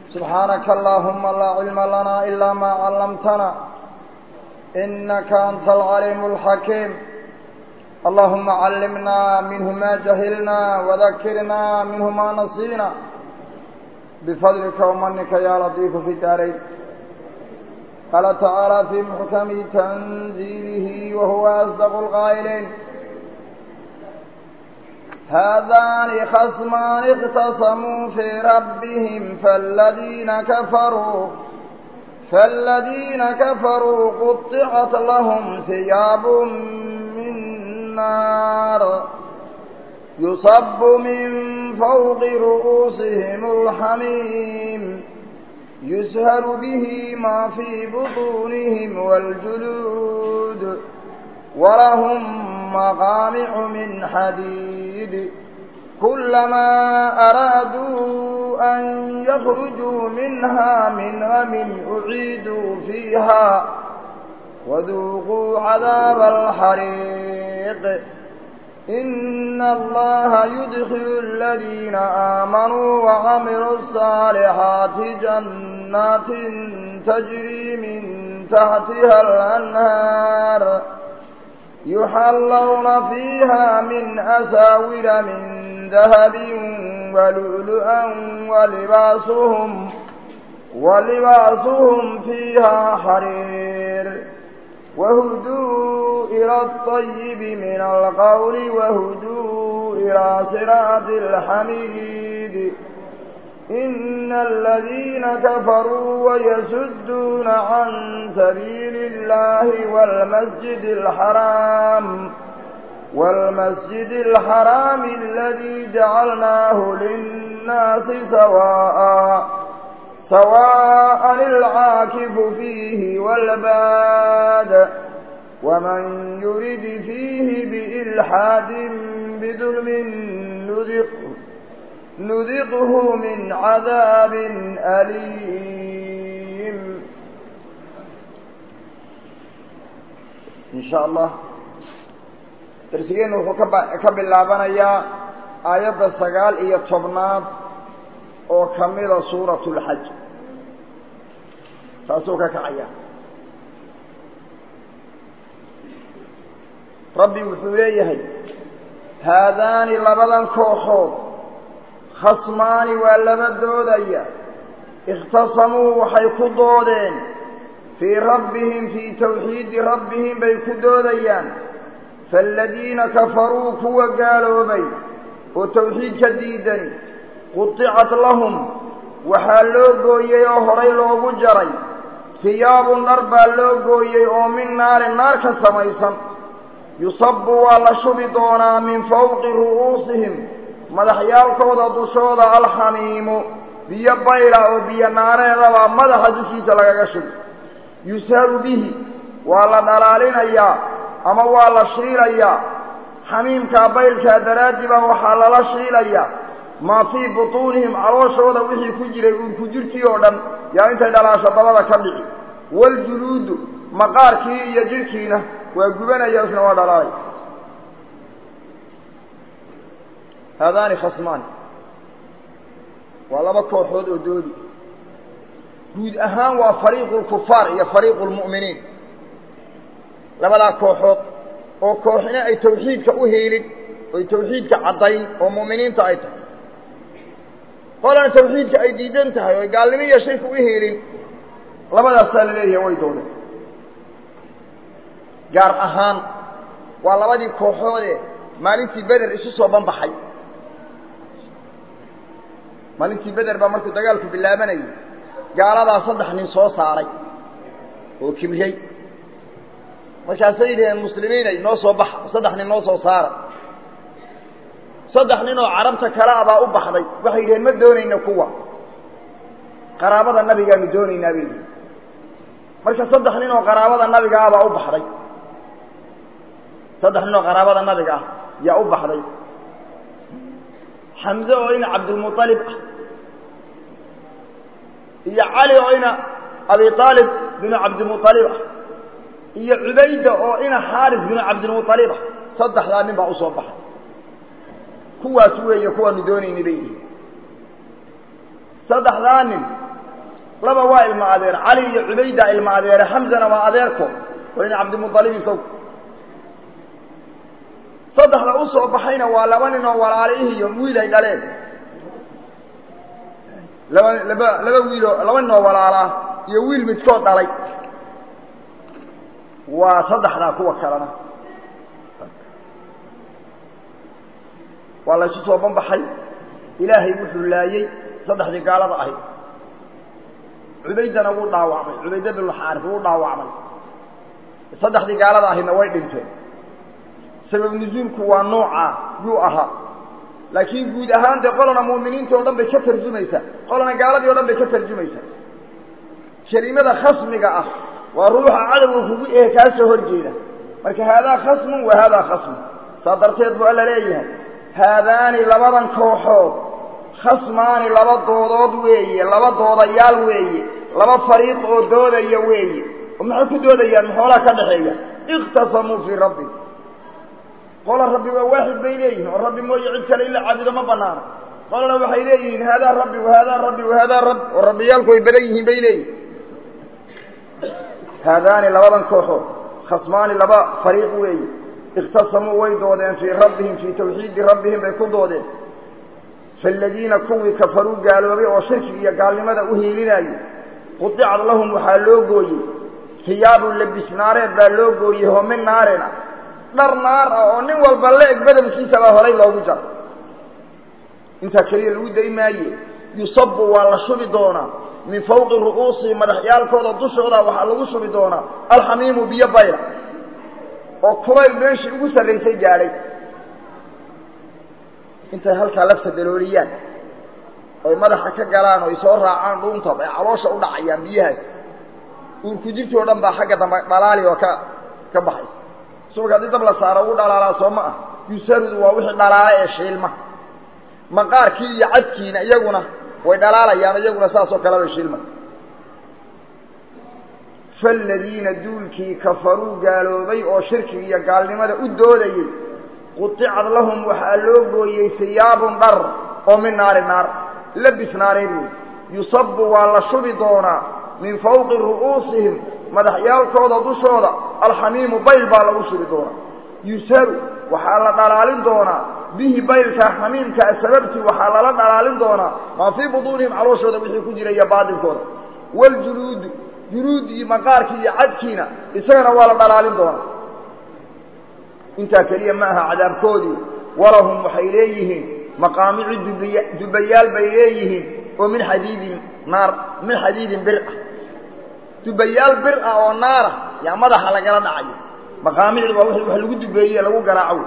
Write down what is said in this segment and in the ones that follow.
سبحانك اللهم لا علم لنا إلا ما علمتنا إنك أنت العليم الحكيم اللهم علمنا منه ما جهلنا وذكرنا منه ما نسينا بفضلك ومنك يا لطيف في الدارين قال تعالى في محكم تنزيله وهو أصدق القائلين هذان خصمان اختصموا في ربهم فالذين كفروا فالذين كفروا قطعت لهم ثياب من نار يصب من فوق رؤوسهم الحميم يسهر به ما في بطونهم والجلود ولهم مقامع من حديد كلما أرادوا أن يخرجوا منها من غم أعيدوا فيها وذوقوا عذاب الحريق إن الله يدخل الذين آمنوا وعملوا الصالحات جنات تجري من تحتها الأنهار يحلون فيها من أساور من ذهب ولؤلؤا ولباسهم ولباسهم فيها حرير وهدوا إلى الطيب من القول وهدوا إلى صراط الحميد إن الذين كفروا ويسدون عن سبيل الله والمسجد الحرام والمسجد الحرام الذي جعلناه للناس سواء سواء العاكف فيه والباد ومن يرد فيه بإلحاد بظلم نذقه نذقه من عذاب أليم إن شاء الله darsigeenu wuxuu ka bilaabanayaa aayadda sagaal iyo tobnaad oo kamida suurat اlxaj taasuu ka kacaya rabbi wuxuu leeyahay haadaani labadan kooxood khasmaani waa laba doodaya ikhtasamuu waxay ku doodeen fii rabbihim fii tawxiidi rabbihim bay ku doodayaan faaladiina kafaruu kuwa gaaloobay oo tawxiid ka diidani qudicat lahum waxaa loo gooyey oo horay loogu jaray hiyaabun dhar baa loo gooyey oo min naarin naar ka samaysan yusabu waa la shubi doonaa min fawqi ru'uusihim madaxyaalkooda dushooda alxamiimu biyo bayla oo biyo naareedabaa madaxa dushiisa lagaga shubi yusharu bihi waa la dhalaalinayaa ama waa la shiilayaa xamiimkaa baylkaa daraaddi baa waxaa lala shiilayaa maa fii butuunihim calooshooda wixii ku jiray uurku jirtii oo dhan yaa intay dhalaasho dabada ka dhici waljuluudu maqaarkii iyo jidhkiina waa gubanaya isna waa dhalaalay haadaani khasmaani waa laba kooxood oo doodi guud ahaan waa fariiqu lkufaar iyo fariiqu lmu'miniin labadaa kooxood oo kooxina ay tawxiidka u hiilin oy tawxiidka caddayn oo mu'miniinta ay tahay qolana tawxiidka ay diidan tahay oy gaalnimo iyo shirka u hiilin labadaasaa la leeyahay way doodeen gaar ahaan waa labadii kooxoodee maalintii beder isu soo banbaxay maalintii beder baa markuu dagaalku bilaabanayay gaaladaa saddex nin soo saaray oo kibriyey markaasay yidhaheen muslimiinay noo soo baxa saddex nin noo soo saara saddex nin oo carabta kale a baa u baxday waxay yidhaheen ma doonayno kuwa qaraabada nabigaanu doonaynaa bay yihi marka saddex nin oo qaraabada nabiga ah baa u baxday saddex nin oo qaraabada nabiga ah yaa u baxday xamze oo ina cabdilmualib ah iyo cali oo ina abi aalib binu cabdimualib ah iyo cubayda oo ina xaaris binu cabdilmualib ah saddexdaa nin baa usoo baxay kuwaas weeye kuwaanu doonaynay bay yihiin saddexdaa nin laba waa ilma adeer cali iyo cubayda ilma adeere xamzana waa adeerko waa in cabdimualib isagu saddexda u soo baxayna waa laba nin oo walaalihi iyo wiil ay dhaleen laba laba laba wiiloo laba nin oo walaalaa iyo wiil midkood dhalay waa saddexdaa kuwa kalena waa la isu soo banbaxay ilaahay wuxuu laayey saddexdii gaalada ahayd cubaydana wuu dhaawacmay cubayda binulxaarif wuu dhaawacmay saddexdii gaalada ahaydna way dhinteen sabab nusuulku waa noocaa yuu ahaa laakiin guud ahaan dee qolana mu'miniinta o dhan bay ka tarjumaysaa qolana gaaladii o dhan bay ka tarjumaysaa kelimada khasmiga ah waa ruuxa cadowga kugu ehe kaa soo horjeeda marka haadaa khasmun wa haadaa khasmun saa darteed buu alla leeyahay haadaani labadan kooxood khasmaani laba doodood weeye laba doodayaal weeye laba fariiq oo doodaya weeye oo maxay ku doodayaan maxoolaa ka dhaxeeya ikhtasamuu fii rabbi qola rabbi waa waaxid bay leeyihiin oo rabbi mooye cid kale ila caabudo ma banaana qolana waxay leeyihiin haadaa rabbi wahaadaa rabbi wahaadaa rabbi oo rabbiyaalku way badan yihiin bay leeyihin haadaani labadan kooxood khasmaani laba fariiq weeye ikhtasamuu way doodeen fii rabbihim fii tawxiidi rabbihim bay ku doodeen faaladiina kuwii kafaruu gaaloobay oo shirkiga iyo gaalnimada u hiilinayay qudicad lahum waxaa loo gooyey hiyaabun labis naareed baa loo gooyey home naareen ah dhar naar ah oo nin walba la-eg badalkiisa baa horay loogu jaro intaa keliya lagu day maaye yusabu waa la shubi doonaa min fawqi ru'uusihi madaxyaalkooda dushooda waxaa lagu shubi doonaa alxamiimu biyo bayla oo kulayl meeshii ugu sarraysay gaadhay intay halkaa lafta dalooliyaan oy madaxa ka galaan oo ay soo raacaan dhuunta ay caloosha u dhacayaan biyahaas uurku jirtoo dhan baa xagga dambe dhalaali oo ka ka baxaysa subag haddii dab la saaro ugu dhalaalaa soo ma ah yusarudu waa wixii dhalaala ee shiilma maqaarkii iyo cadkiina iyaguna way dhalaalayaan iyaguna saas oo kale bay shiilma faaladiina duulkii kafaruu gaaloobay oo shirkiga iyo gaalnimada u doodayey quticad lahum waxaa loo gooyey hiyaabun dhar oo min naari naar labis naareed wey yusabu waa la shubi doonaa min fawqi ru'uusihim madaxyaalkooda dushooda alxamiimu bayl baa lagu shubi doonaa yusaru waxaa la dhalaalin doonaa bihi baylkaa xamiimkaa sababtii waxaa lala dhalaalin doonaa maa fii buduunihim calooshooda wixii ku jira iyo baadinkooda waljuluudu juluudii maqaarkii iyo cadkiina isagana waa la dhalaalin doonaa intaa keliya ma aha cadaabkoodii walahum waxay leeyihiin maqaamicu dubiya dubayaal bay leeyihiin oo min xadiidin naar min xadiidin bir ah dubayaal bir ah oo naara yaa madaxa lagala dhacayo maqaamicdu waa w wax lagu dubeeye lagu garaaco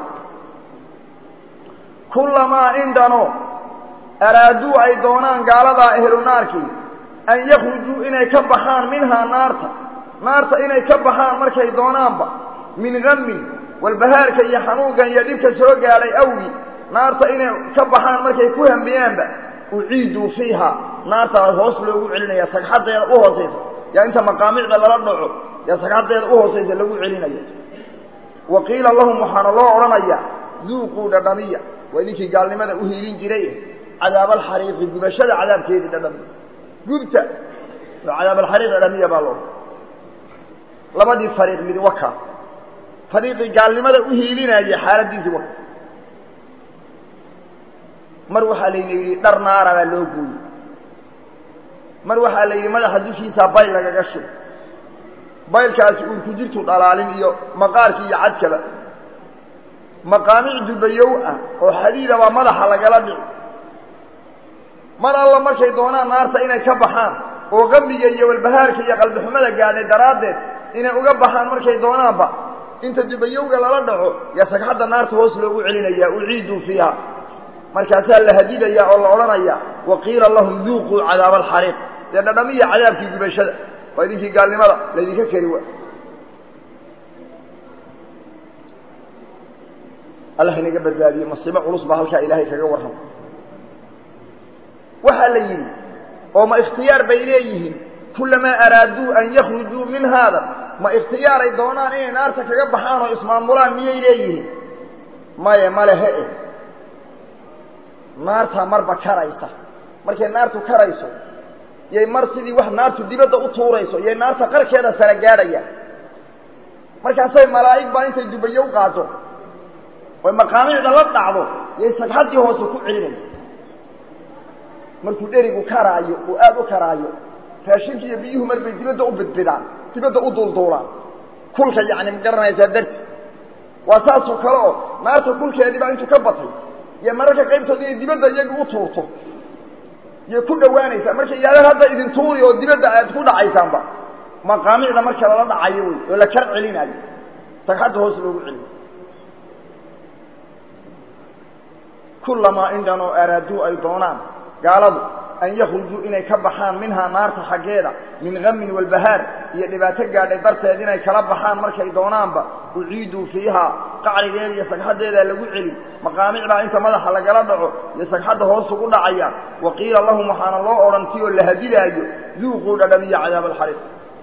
kullamaa indhano araaduu ay doonaan gaaladaa ehlu naarkii an yakhrujuu inay ka baxaan minhaa naarta naarta inay ka baxaan markay doonaanba min gammin walbahaarka iyo xanuunkan iyo dhibka soo gaadhay awgi naarta inay ka baxaan markay ku hambiyaanba uciiduu fiiha naartaa hoos loogu celinaya sagxadeeda u hoosaysa yaa inta maqaamicda lala dhaco yaa sagxadeeda u hoosaysa lagu celinaya wa qiila lahum waxaana loo odhanayaa duuquu dhadhamiya waa idinkii gaalnimada u hiilin jiray cadaabalxariiqi gubashada cadaabkeedii dhadhamiya gubta cadaabalxariiq dhadhamiya baa loo labadii fariiq mid waka fariiqii gaalnimada u hiilinayay xaaladiisii waka mar waxaa layna yidhi dhar naara baa loo gooyey mar waxaa la yidhi madaxa dushiisaa bayl lagaga shub baylkaasi uurku jirtu dhalaalin iyo maqaarkii iyo cadkaba maqaamic dubayow ah oo xadiida baa madaxa lagala dhici mar alla markay doonaan naarta inay ka baxaan oo qambiga iyo walbahaarka iyo qalbixumada gaadhay daraaddeed inay uga baxaan markay doonaanba inta dubayowga lala dhaco yaa sagxadda naarta hoos loogu celinayaa uciiduu fiiha markaasaa la hadidayaa oo la odhanayaa wa qiila lahum duuquu cadaaba alxariiq dee dhadhamiya cadaabkii gubashada waa idinkii gaalnimada laydinka keri wa allah inaga badbaadiye masiibo culus baa halkaa ilaahay kaga warrama waxaa la yidhi oo ma ikhtiyaar bay leeyihiin kulamaa araaduu an yakhrujuu min haada ma ikhtiyaaray doonaan inay naarta kaga baxaan oo ismaamulaan miyay leeyihiin maye male he-e naartaa marba karaysa markay naartu karayso yay mar sidii wax naartu dibadda u tuurayso yay naarta qarkeeda sara gaadhaya markaasay malaa'ig baa intay dubayo u qaado oy maqaamicda la dhacdo yay sagxaddii hoose ku celinaya markuu dherigu karaayo uu aada u karaayo raashinka iyo biyuhu mar bay dibadda u bidbidaan dibadda u duulduulaan kulka yacni ma garanaysaa darti waa saasoo kale oo naarta kulkeedii baa intuu ka batay iyo mararka qaybtooda inay dibadda iyaga u tuurto yay ku dhawaanaysaa marka iyaada hadda idin tuuri oo dibadda aad ku dhacaysaanba maqaamicda marka lala dhacayo wey oo la kar celinayo sagxadda hoos loogu celiyo kullamaa indhan oo araaduu ay doonaan gaaladu an yakhrujuu inay ka baxaan minhaa naarta xaggeeda min gamin walbahaar iyo dhibaato gaadhay darteed inay kala baxaan markay doonaanba uciiduu fiihaa qacrigeeda iyo sagxaddeeda lagu celi maqaamic baa inta madaxa lagala dhaco iyo sagxadda hoos ugu dhacayaan wa qiila lahum waxaana loo odhan ti oo la hadilaayo duuquu dhadhabiya cadaab alxariiq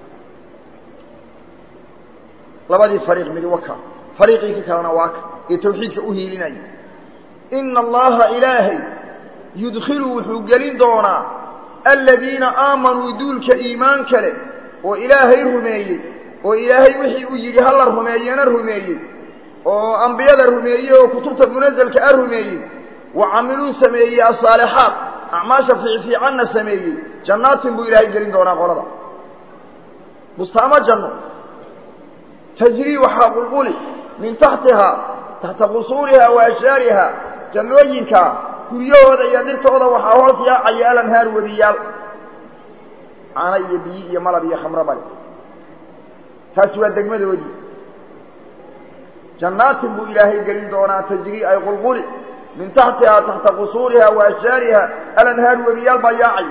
labadii fariiq midi waka fariiqii ka kalena waa ka ee tawxiidka u hiilinaya ina allaha ilaahay yudkhilu wuxuu gelin doonaa aladiina aamanuu duulka iimaan kale oo ilaahay rumeeyey oo ilaahay wixii uu yidhi hala rumeeyena rumeeyey oo ambiyada rumeeyey oo kutubta munazelka a rumeeyey wa camiluu sameeyey asaalixaat acmaasha fiicfiicanna sameeyey jannaatin buu ilaahay gelin doonaa qolada bustaamo janno tajrii waxaa qulquli min taxtihaa taxta qusuuriha wa ashjaariha jannooyinka guryahooda iyo dhirtooda waxaa hoos yaacaya alanhaar webiyaal caano iyo biyi iyo malab iyo khamro bale taasi waa degmadoodii jannaatin buu ilaahay gelin doonaa tajrii ay qulquli min taxtihaa taxta qusuuriha wa ashjaariha alanhaar webiyaal baa yaacaya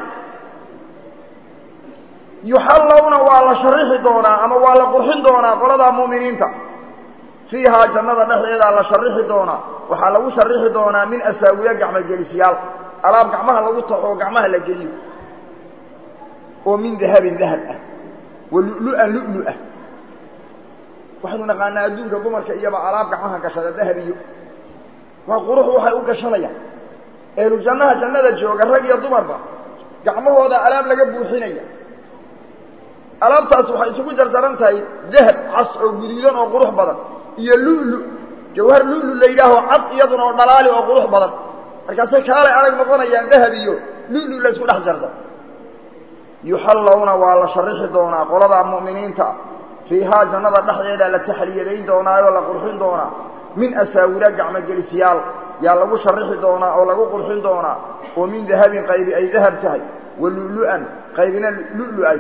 yuxallawna waa la sharixi doonaa ama waa la qurxin doonaa qoladaa mu'miniinta fiihaa jannada dhexdeedaa la sharixi doonaa waxaa lagu sharixi doonaa min asaawiya gacmogelisyaal alaab gacmaha lagu taxo oo gacmaha la geliyo oo min dahabin dahab ah wa lu'lu'an lu'lu ah waxaynu naqaanaa adduunka dumarka iyaba alaab gacmaha gashada dahab iyo waa qurux waxay u gashanayaan ehlu jannaha jannada jooga rag iyo dumarba gacmahooda alaab laga buuxinaya alaabtaas waxay isugu jarjaran tahay dahab cas oo guduudan oo qurux badan iyo lu'lu jawhar lu'lu la yidhaaho cad iyaduna oo dhalaali oo qurux badan markaasay kaalay adag noqonayaan dahab iyo lu'lu la isku dhex jarda yuxallawna waa la sharixi doonaa qoladaa mu'miniinta fiihaa jannada dhexdeeda la taxliyadayn doonaayo la qurxin doonaa min asaawira gacmogelisyaal yaa lagu sharixi doonaa oo lagu qurxin doonaa oo min dahabin qaybi ay dahab tahay wa lu'lu'an qaybina lu'lu ay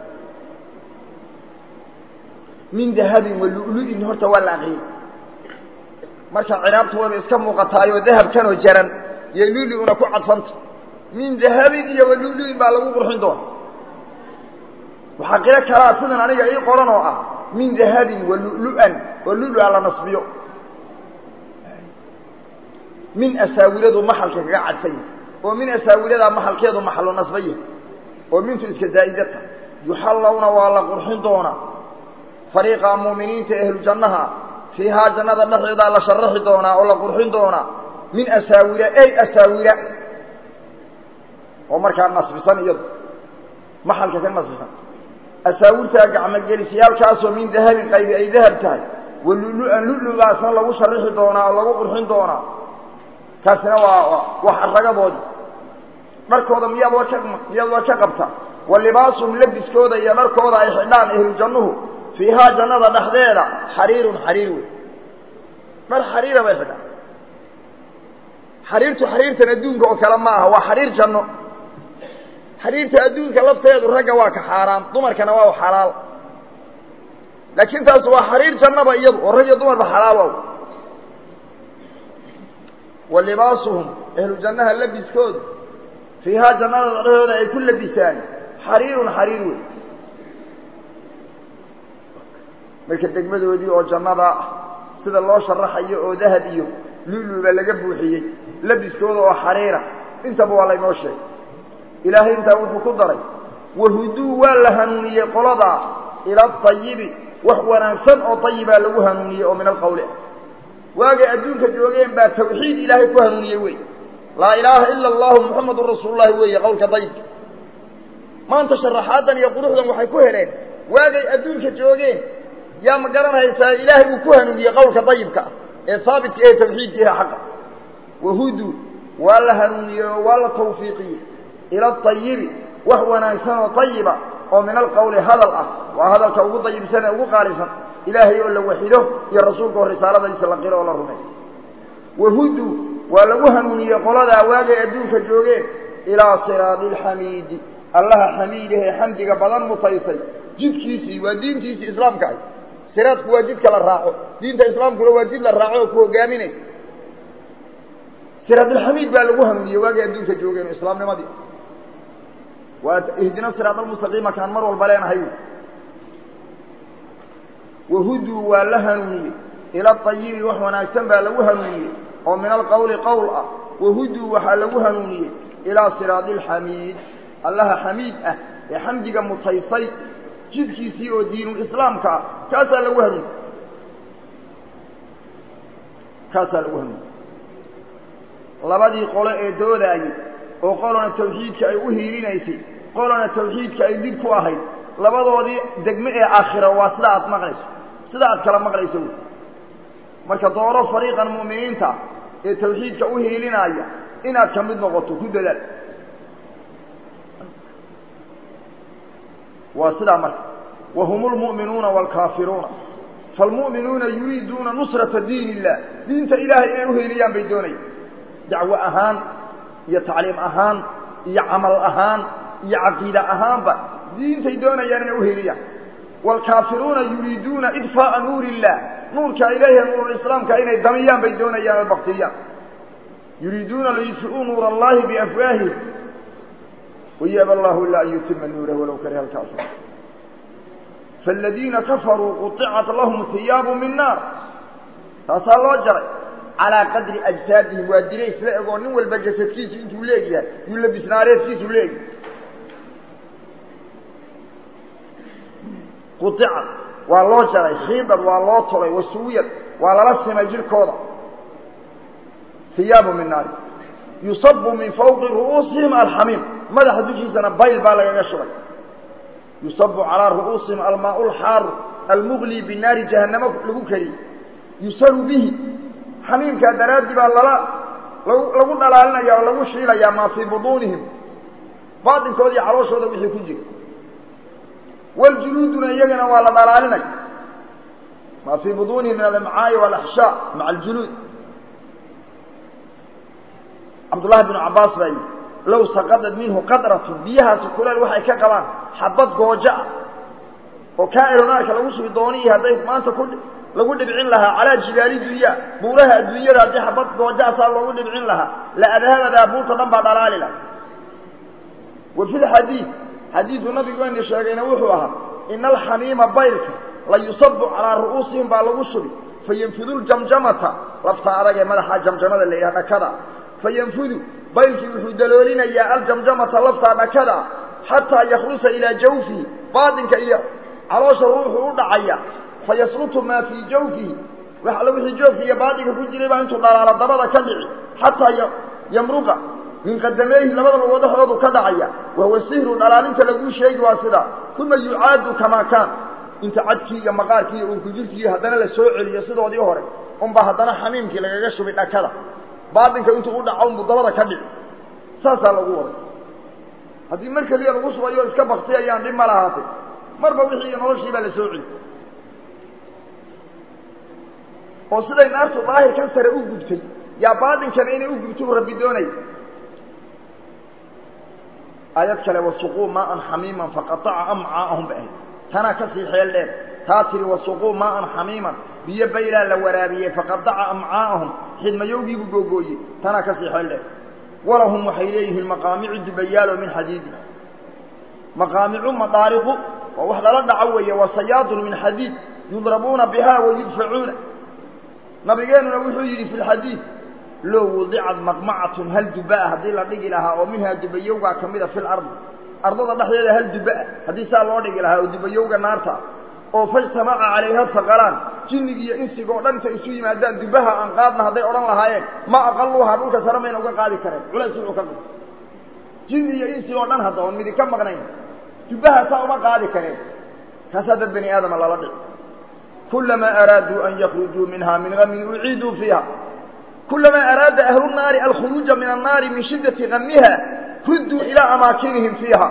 min dahabin wa lu'lu'in horta waa la aqriyey marka ciraabtu wayba iska muuqataayoo dahabkanoo jaran iyo lu'lu'una ku cadfanta min dahabin iyo wa lu'lu'in baa lagu qurxin doona waxaa qiro kalaa sidan aniga ii qoran oo ah min dahabin wa lu'lu'an oo lu'lu'a la nasbiyo min asaawiradu maxalka kaga cadfan yahay oo min asaawiradaa maxalkeedu maxalu nasba yahay oo mintu iska zaa'idata yuxallawna waa la qurxin doonaa fariiqa mu'miniinta ehlu jannaha fiihaa jannada dhexdeedaa la sharaxi doonaa oo la qurxin doonaa min asaawira ey asaawira oo markaa nasbisan iyadu maxalka ka nasbisan asaawirtaa gacmogelisyaalkaasoo min dahabin qaybi ay dahab tahay wa lu'lu'an lu'lugaasna lagu sharixi doonaa oo lagu qurxin doonaa kaasina waa waa xaragadoodii dharkooda miyaad war ka miyaad war ka qabta wa libaasuhum labiskooda iyo dharkooda ay xidhaan ehlu jannuhu fiihaa jannada dhexdeeda xariirun xariir wey dhar xariira bay xidhaan xariirtu xariirtan adduunka oo kale ma aha waa xariir janno xariirta adduunka lafteedu ragga waa ka xaaraam dumarkana waa xalaal laakiin taas waa xariir jannaba iyadu oo rag iyo dumarba xalaal wow wa libaasuhum ehlu jannaha labiskoodu fiihaa jannada dhexdooda ay ku labisaan xariirun xariir wey marka degmadoodii oo jannada ah sida loo sharaxayo oo dahab iyo luluba laga buuxiyey labiskooda oo xariira intaba waa laynoo sheegay ilaahay intaa wuxuu ku daray wahuduu waa la hanuuniyey qoladaa ila atayibi wax wanaagsan oo ayibaa lagu hanuuniyey oo min alqawli ah waagay adduunka joogeen baa tawxiid ilaahay ku hanuuniyey wey laa ilaaha ila allahu muxamadun rasuululahi weeye qowlka dayibka maanta sharaxaadan iyo quruxdan waxay ku heleen waagay adduunka joogeen yaa ma garanaysaa ilaahay uu ku hanuuniyey qowlka dayibka ah ee haabitka ee tawxiidka ah xaqa wahudu waa la hanuuniyey oo waa la tawfiiqiyey ila ayibi wax wanaagsan oo ayiba oo min alqowli hadal ah waa hadalka ugu dayibsan ee ugu qaalisan ilaahay oo la waxido iyo rasuulka oo risaaladiisa la qiro oo la rumeeyo wahudu waa lagu hanuuniyey qoladaa waagay adduunka joogeen ilaa siraadi alxamiidi allaha xamiidahee xamdiga badan mutaysay jidkiisii waa diintiisii islaamka ahy siraadku waa jidka la raaco diinta islaamkuna waa jid la raaco oo ku hogaaminay siraadulxamiid baa lagu hanuuniyey waagay adduunka joogeen islaamnimadii waa ihdina siraad almustaqiima kaan mar walba leenahay wahuduu waa la hanuuniyey ila ayibi wax wanaagsan baa lagu hanuuniyey oo min alqowli qowl ah wahuduu waxaa lagu hanuuniyey ilaa siraadi alxamiid allaha xamiid ah ee xamdiga mutaysay jidkiisii oo diinulislaamka ah kaasaa lagu hanuuniyey kaasaa lagu hanuuniyey labadii qole ee doodaayey oo qolona tawxiidka ay u hiilinaysay qolona tawxiidka ay did ku ahayd labadoodii degme ee aakhira waa sida aad maqlayso sida aad kala maqlayso wy marka dooro fariiqan mu'miniinta ee tawxiidka u hiilinaya inaad ka mid noqoto ku dadaal waa sidaa marka wahum lmu'minuuna waalkaafiruuna faalmu'minuuna yuriiduuna nusrata diin illah diinta ilaahay inay uhiiliyaan bay doonayaan dacwo ahaan iyo tacliim ahaan iyo camal ahaan iyo caqiida ahaanba diintay doonayaan inay uhiiliyaan waalkaafiruuna yuriiduuna idfaa'a nuuri illah nuurka ilayhi nuurulislaamka inay damiyaan bay doonayaan oo baktiyaan yuriiduuna liyudfi'uu nuura allahi biafwaahihim wayaba allahu ilaa an yutima nuurah walow kariha alkaafiruun faaladiina kafaruu quطicat lahum hiyaabu min naar taasaa loo jaray calaa qadri ajsaadihim waa dila isla egoo nin walba jasadkiisu intuu leegyahay yuu labisnaareedkiisu leegyahay quicad waa loo jaray khiidad waa loo tolay wasuwiyad waa lala simay jirhkooda hiyaabu min naari yusabu min fawqi ru'uusihim alxamiim madaxa dushiisana bayl baa lagaga shubay yusabu calaa ru'uusihim almaau lxaaru almugli binaari jahannamo lagu kariyey yusalu bihi xamiimkaa daraaddi baa lala lagu dhalaalinaya oo lagu shiilayaa maa fii buduunihim baatinkooda iyo calooshooda wixii ku jira waljuluuduna iyagana waa la dhalaalinaya maa fii buduunihim min alamcaa'i walaxshaa maca aljuluud cabdullahi bnu cabbaas baa yidhi low saqadad minhu qadratun biyahaasi kuleel waxay ka qabaan xabad goojo ah oo kaa'ironaarka lagu sugi dooniyi hadday maanta ku lagu dhibcin lahaa calaa jibaali dunya buuraha adduunyada haddii xabad goojaasaa loogu dhibcin lahaa la adhabadaa buurta dhan baa dhalaali laha wa fi lxadiid xadiidu nabigeeni sheegayna wuxuu ahaa ina alxamiima baylka la yusabu calaa ru'uusihim baa lagu shubi fayanfudu ljamjamata lafta adag ee madaxa jamjamada la yidhaha dhakada fayanfudu baylkii wuxuu daloolinayaa aljamjamata laftaa dhakada xataa yakhlusa ilaa jawfihi baatinka iyo caloosha ruuxu u dhacaya fayaslutu maa fii jawfihi wax alla wixii joofka iyo baatinka ku jiray baa intuu dhalaalo dabada ka dhici xataa yamruqa min qadameehi labada lugood dhexdoodu ka dhacaya wahuwa sihru dhalaalinta laguu sheegi waa sidaa uma yucaadu kamaa kaan inta cadkii iyo maqaarkii iyo uurkujirkii haddana la soo celiyo sidoodii hore unbaa haddana xamiimkii lagaga shubay dhakada baatinka intuu u dhaco unbuu dabada ka dhici saasaa lagu waday haddii mar keliya lagu subayo iska baktiyayaan dhib ma lahaatay marba wixii iyo noloshii baa la soo celi oo siday naartu daahirkan sare u gubtay yaa baatinkana inay u gubto u rabbi doonaya aayad kale wasuquu maaan xamiiman faqaaca amcaa'ahum bay ahayd tanaa ka sii xeel dheer taa tihi wasuquu maaan xamiiman biyo baylaa la waraabiyey faqadaca amcaa'ahum xidmayowgiibuu googooyey tanaa ka sii xeel dheer walahum waxay leeyihiin maqaamicu dubayaalo min xadiidi maqaamicu madaariqu waa wax lala dhaco weeye wa sayaadun min xadiid yudrabuuna biha wa yudfacuuna nabigeenuna wuxuu yidhi fi lxadiid low wudicad maqmacatun hal duba'a haddii la dhigi lahaa oo minhaa dubayowgaa ka mida fi lardi ardada dhexdeeda hal duba'a haddii saa loo dhigi lahaa oo dubayowga naarta oo fajtamaca calayha faqalaan jinnig iyo insig oo dhan intay isu yimaadaan dubaha aan qaadna hadday odhan lahaayeen ma aqaluuhaa dhulka sare mayna uga qaadi kareen culays wuxuu ka qaba jinni iyo insig oo dhan hadda oon midi ka maqnayn jubbaha saa uma qaadi kareen kaasaa dad bani aadama lala dhici kulamaa araaduu an yakrujuu minha min gamin uciiduu fiiha kulamaa araada ahlu naari alkhuruuja min annaari min shiddati gamiha rudduu ilaa amaakinihim fiiha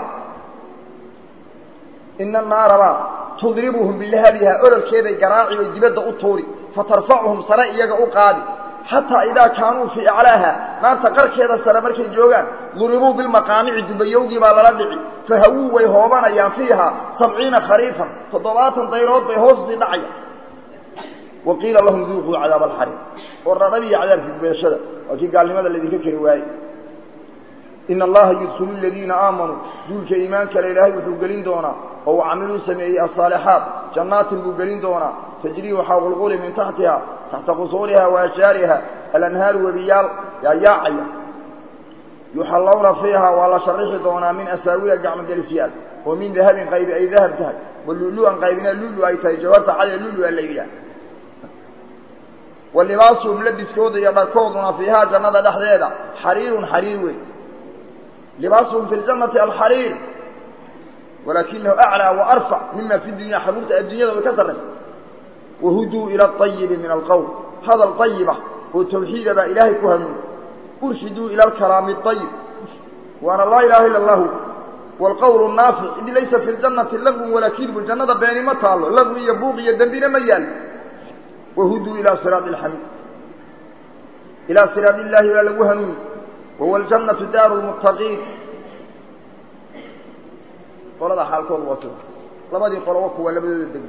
ina annaaraba tudribuhum bilahabiha ololkeeday garaaci bay dibadda u tuuri fatarfacuhum sare iyaga u qaadi xataa idaa kaanuu fii aclaaha naarta qarkeeda sare markay joogaan duribuu bilmaqaamici dubayowgii baa lala dhici fahawuu way hoobanayaan fiiha sabciina khariifan toddobaatan dayrood bay hoosii dhacaya wa qiila lahum duuquu cadaab alxariim oo radhabiya cadaabkii gubashada waa kii gaalnimada laydinka keri waaye ina allaha yudkilu aladiina aamanuu duulka iimaanka le ilaahay wuxuu gelin doonaa oo uu camiluu sameeyey asaalixaat jannaatin buu gelin doonaa tajrii waxaa qulquli min taxtiha taxta qusuuriha wa ashjaariha alanhaaru webiyaal yaayaacaya yuxallawna fiiha waa la sharixi doonaa min asaawira gacmogelisyaal oo min dahabin qaybi ay dahab tahay wa lulu-an qaybina lulu ay tahay jawarta cade lulu-a la yidhaah wa libaasuhum labiskooda iyo dharkooduna fiihaa jannada dhexdeeda xariirun xariir wey libaasuhum fi ljannati alxariir walakinahu aclaa wa arfac mima fi dunya xaruurta adduunyada way ka sarraysa wahuduu ila alayibi min alqowl hadal ayiba oo tawxiida baa ilaahay ku hanuuni urshiduu ila alkalaami ayib waana laa ilaha ila allahu waalqowlu naafic id laysa fi ljannati lagwun walaa kidbu jannada beeni ma taallo lagwi iyo buuq iyo dembina ma yaal wahuduu ila siraadi alxamiid ilaa siraad illaahi baa lagu hanuuni wahuwa aljannatu daaru lmuttaqiin qolada xaalkoodu waa sida labadii qolo wa kuwa labadooda degmo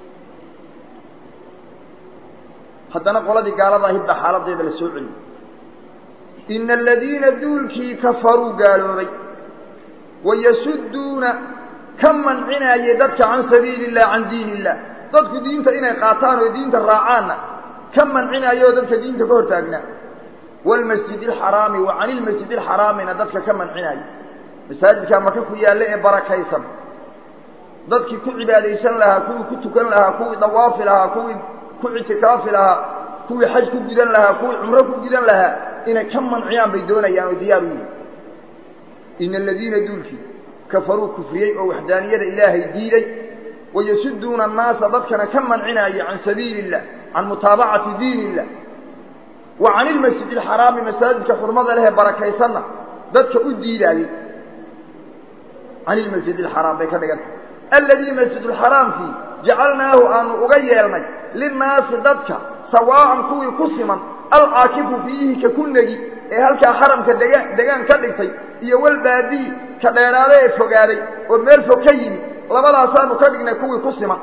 haddana qoladii gaalada ahayd baa xaaladeeda la soo celiyey ina aladiina duulkii kafaruu gaaloobay wayasuduuna ka mancinaayey dadka can sabiili illah can diin illah dadku diinta inay qaataan oo diinta raacaanna ka mancinaayo oo dadka diinta ka hortaagnaa waalmasjid alxaraami wa cani ilmasjid alxaraamina dadka ka mancinaayo masaajidkaa maka ku yaalla ee barakaysan dadkii ku cibaadaysan lahaa kuwii ku tukan lahaa kuwii dawaafi lahaa kuwii ku ictikaafi lahaa kuwii xaj ku gudan lahaa kuwii cumro ku gudan lahaa inay ka manciyaan bay doonayaan oo diyaar u yihin ina aladiina duulkii kafaruu kufriyey oo waxdaaniyada ilaahay diiday wayasuduuna annaasa dadkana ka mancinaayo can sabiili illah can mutaabacati diin illah wa can ilmasjid alxaraami masaajidka xurmada lehee barakaysanna dadka u diidaayey can ilmasjid alxaraam bay ka dhiganta alladii masjidulxaraamkii jacalnaahu aanu uga yeelnay linnaasi dadka sawaa'an kuwii ku siman alcaakifu fiihi ka ku negi ee halkaa xaramka degaan degaan ka dhigtay iyo walbaadii ka dheeraada ee fogaaday oo meel fog ka yimi labadaasaanu ka dhignay kuwii ku siman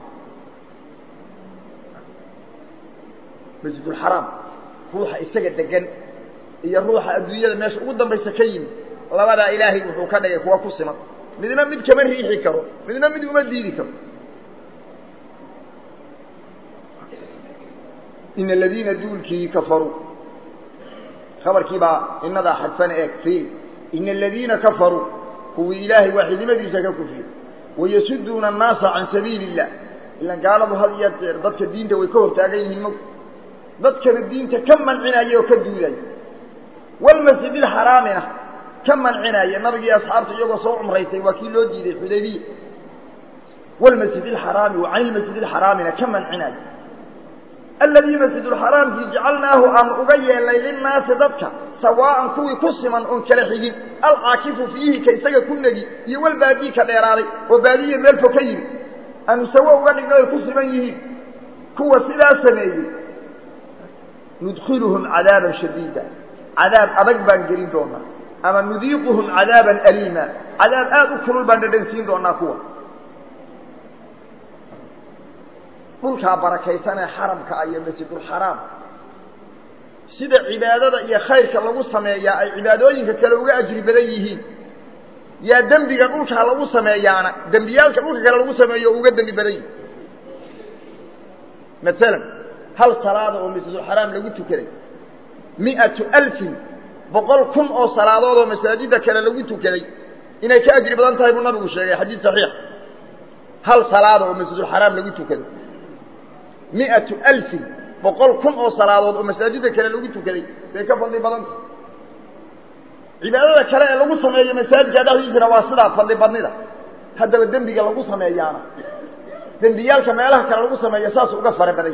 masjidulxaraam ruuxa isaga degan iyo ruuxa adduunyada meesha ugu dambaysa ka yimi labadaa ilaahay wuxuu ka dhigay kuwa ku siman midna mid kama riixi karo midna mid uma diidi karo ina aladiina duulkii kafaruu khabarkii baa inadaa xadfana eeg fiil ina aladiina kafaruu kuwii ilaahay waaxidnimadiisa ka kufriyey wayasuduuna annaasa can sabiili illah ilan gaaladu had iyo jeer dadka diinta way ka hortaagan yihiin ma dadkana diinta ka mancinaya oo ka duudaya walmasjid alxaraamina ka mancinaya nabigii asxaabta iyagoo soo cumraysay waa kii loo diiday xudaybiya walmasjid alxaraami wa can ilmasjid alxaraamina ka mancinaya aladii masjidulxaraamkii jacalnaahu aan uga yeelnay linnaasi dadka sawaa'an kuwii ku siman oon kala xigin alcaakifu fiihi ka isaga ku negi iyo walbaadii ka dheeraaday oo baadiya meel fog ka yimi aanu sawo uga dhigno ay ku siman yihiin kuwa sidaa sameeyey nudkiluhum cadaaban shadiida cadaab adag baan gelin doonaa ama nudiiquhum cadaaban aliima cadaab aada u kulul baan dhadhansiin doonaa kuwa dhulkaa barakaysan ee xaramka iyo masjidulxaraam sida cibaadada iyo khayrka lagu sameeyaa ay cibaadooyinka kale uga ajri badan yihiin yaa dembiga dhulkaa lagu sameeyaana dembiyaalka dhulka kale lagu sameeyo uga dembi badan yihi maalan hal salaada oo masjidulxaraam lagu tukaday mi'atu alfin boqol kun oo salaadood oo masaajida kale lagu tukaday inay ka ajri badan tahay buu nabigu sheegay xadiid saxiix hal salaada oo masjidulxaraam lagu tukaday mi'atu alfin boqol kun oo salaadood oo masaajida kale lagu tukaday bay ka fadli badanta cibaadada kale ee lagu sameeyo masaajidka dhexdiisana waa sidaa fadli badnida haddaba dembiga lagu sameeyaana dembiyaalka meelaha kale lagu sameeyo saas uga fara baday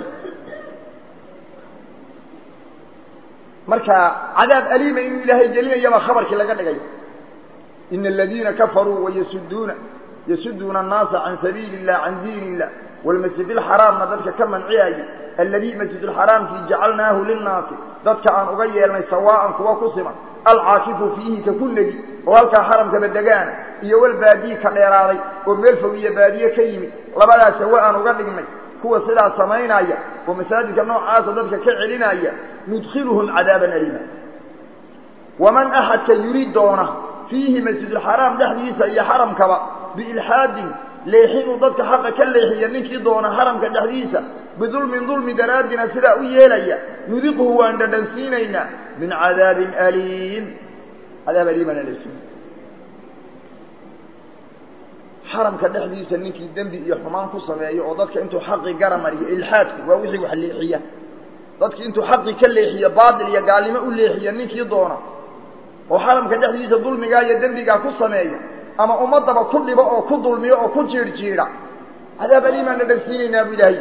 marka cadaab aliima inuu ilaahay gelinayaba khabarkii laga dhigay ina aladiina kafaruu wayasuduuna yasuduuna annaasa can sabiili illah can diin illah walmasjid alxaraamna dadka ka manciyaya alladii masjid alxaraamkii jacalnaahu linnaasi dadka aan uga yeelnay sawaa'an kuwa ku siman alcaakifu fiihi ka kullegi oo halkaa xaramkaba degaana iyo walbaadiyi ka dheeraaday oo meel fog iyo baadiye ka yimid labadaas sawa aan uga dhignay kuwa sidaas samaynaya oo masaajidka noocaasa dadka ka celinaya nudkhiluhum cadaaban aliima waman axadka yuri doona fiihi masjidulxaraam dhexdiisa iyo xaramkaba biilxaadin leexinuu dadka xaqa ka leexiya ninkii doona xaramka dhexdiisa bidulmin dulmi daraaddina sidaa u yeelaya nudiquhu waan dhadhansiinaynaa min cadaabin aliim cadaab aliimana lasiin xaramka dhexdiisa ninkii dembi iyo xumaan ku sameeyo oo dadka intuu xaqi gara mariyo ilxaadku waa wixii wax leexiya dadki intuu xaqi ka leexiyo baatil iyo gaalnimo u leexiya ninkii doona oo xaramka dhexdiisa dulmigaa iyo dembigaa ku sameeya ama ummadaba ku dhibo oo ku dulmiyo oo ku jiidhjiidha cadaab aliimaan dhadhansiinaynaa bu ilaahay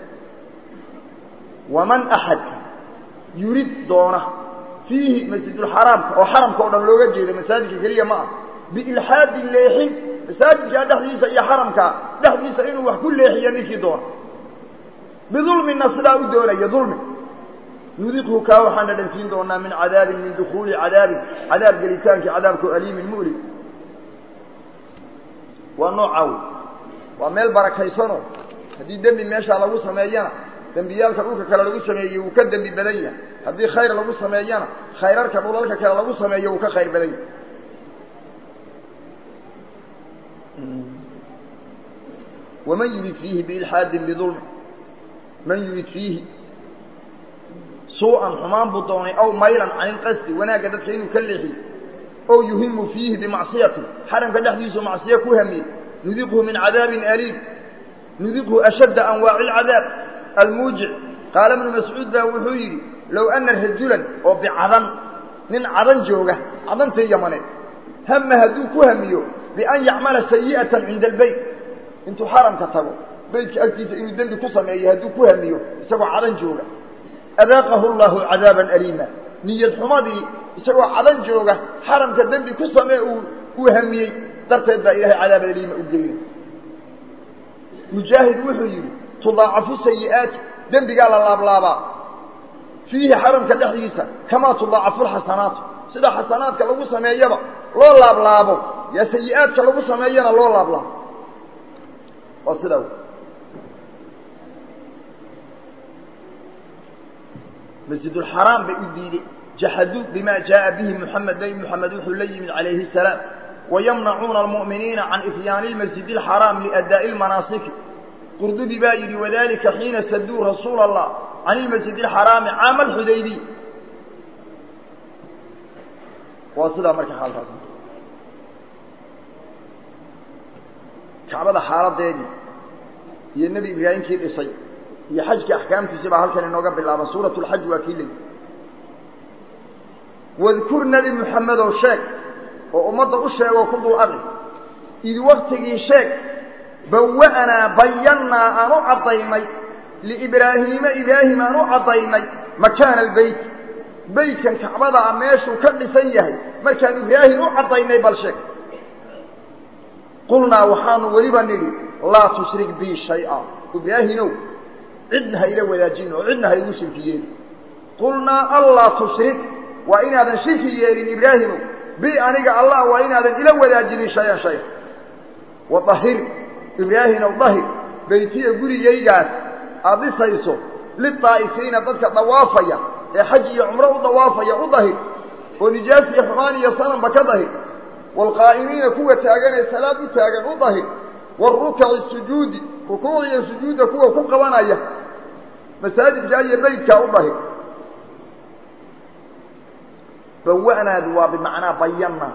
waman axadka yurid doona fiihi masjidulxaraamka oo xaramka o dhan looga jeedo masaajidka keliya ma ah biilxaadin leexin masaajidkaa dhexdiisa iyo xaramkaa dhexdiisa inuu wax ku leexiyo ninkii doona bidulmina sidaa u doonaya dulmi nudiqhu kaa waxaan dhadhansiin doonaa min cadaabin min dukuuli cadaabin cadaab gelitaankii cadaabkao aliimin mu'lim waa noocaa wey waa meel barakaysanoo haddii dembi meeshaa lagu sameeyana dembiyaalka dhulka kale lagu sameeyey wuu ka dembi badan yahay haddii khayr lagu sameeyana khayrarka dhulalka kale lagu sameeyo wuu ka khayr badan yahay waman yurid fiihi biilxaadin bidulmi man yurid fiihi suu-an xumaan buu doonay aw maylan can ilqasdi wanaagga dadka inuu ka leexiyo ow yuhimu fiihi bimacsiyati xaramka dhexdiisu macsiyo ku hamiyey nudiqhu min cadaabin aliim nudiqhu ashadda anwaaci alcadaab almuujic qaala ibnu mascuud baa wuxuu yidhi low ana rajulan oo bicadan nin cadan jooga cadantii yamaneed hama hadduu ku hamiyo bian yacmala sayi'atan cinda albeyt intuu xaramka tago beytka agtiisa inuu dembi ku sameeyo hadduu ku hamiyo isagoo cadan jooga adaaqahu llahu cadaaban aliima niyad xumadii isagoo cadan jooga xaramka dembi ku samee uu uu hamiyey darteed baa ilahay cadaab aliima u geynay mujaahid wuxuu yidhi tudaacafu sayi'aati dembigaa la laablaabaa fiihi xaramka dhexdiisa kamaa tudaacafu lxasanaatu sida xasanaadka lagu sameeyaba loo laablaabo yaa sayi-aadka lagu sameeyana loo laablaabo waa sidaa wey masjidulxaraam bay u diideen jaxaduu bima jaءa bihi muxamed nebi moxamed wuxuu la yimid calayhi الsalaam wayamnacuuna almu'miniina can ifyaani اlmasjid اlxaraam liadaa'i اlmanaasiki qurdubi baa yidhi wadalika xiina saduu rasuula allah can ilmasjid اlxaraami caama alxudaybiy waa sidaa marka xaalkaas kacbada xaaladeedii iyo nebi ibraahimkii dhisay iyo xajkii axkaamtiisi baa halkan inooga bilaaba suurat lxaj waa kii leyi wadkur nebi moxamedow sheeg oo ummadda u sheegoo ku dul aqi id waktigii sheeg bawa'naa bayannaa aan u caddaynay liibraahiima ibraahim aan u caddaynay makaana albeyt beytkan kacbada a meeshuu ka dhisan yahay markaan ibraahim u caddaynay bal sheeg qulnaa waxaanu weliba nidhi laa tushrik bii shay-a ibraahimow cidna ha ila wadaajin oo cidna ha igu shirki yeelin qulnaa allaa tushrik waa inaadan shirki yeelin ibraahimow bi aniga allah waa inaadan ila wadaajinin shay-an shay wadahir ibraahimow dahir beytiya gurigaygaas aada dhisayso lidaa'ifiina dadka dawaafaya ee xaj iyo cumro u dawaafaya u dahir oo nijaas iyo xumaan iyo sananba ka dahir waalqaa'imiina kuwa taagan ee salaad u taagan u dahir waarukaci sujuudi rukuucda iyo sujuudda kuwa ku qabanaya masaajidkaa iyo beytkaa u dahir bawa'naadu waa bimacnaa bayanna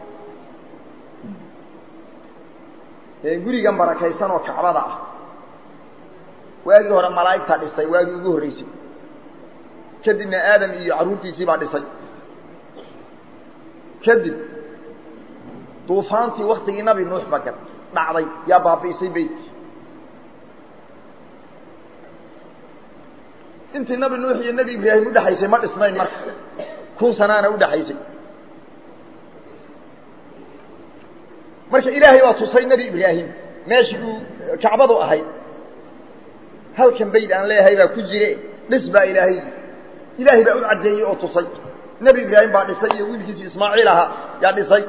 ee gurigan barakaysan oo kacbada ah waagii hore malaa'igtaa dhisay waagii ugu horreysay kadibna aadam iyo carruurtiisii baa dhisay kadib duufaantii waktigii nabi nuux bagan dhacday yaa baabi'isay beytkii intii nabi nuux iyo nebi ibraahim udhexaysay ma dhisnayn marka kun sanaana udhexaysay marka ilaahay baa tusay nebi ibraahim meeshii uu kacbadu ahayd halkan bayd aan leeyahay baa ku jire dhis baa ilaahay ilaahay baa u caddeeyey oo tusay nebi ibraahim baa dhisay iyo wiilkiisi ismaaciil ahaa yaa dhisay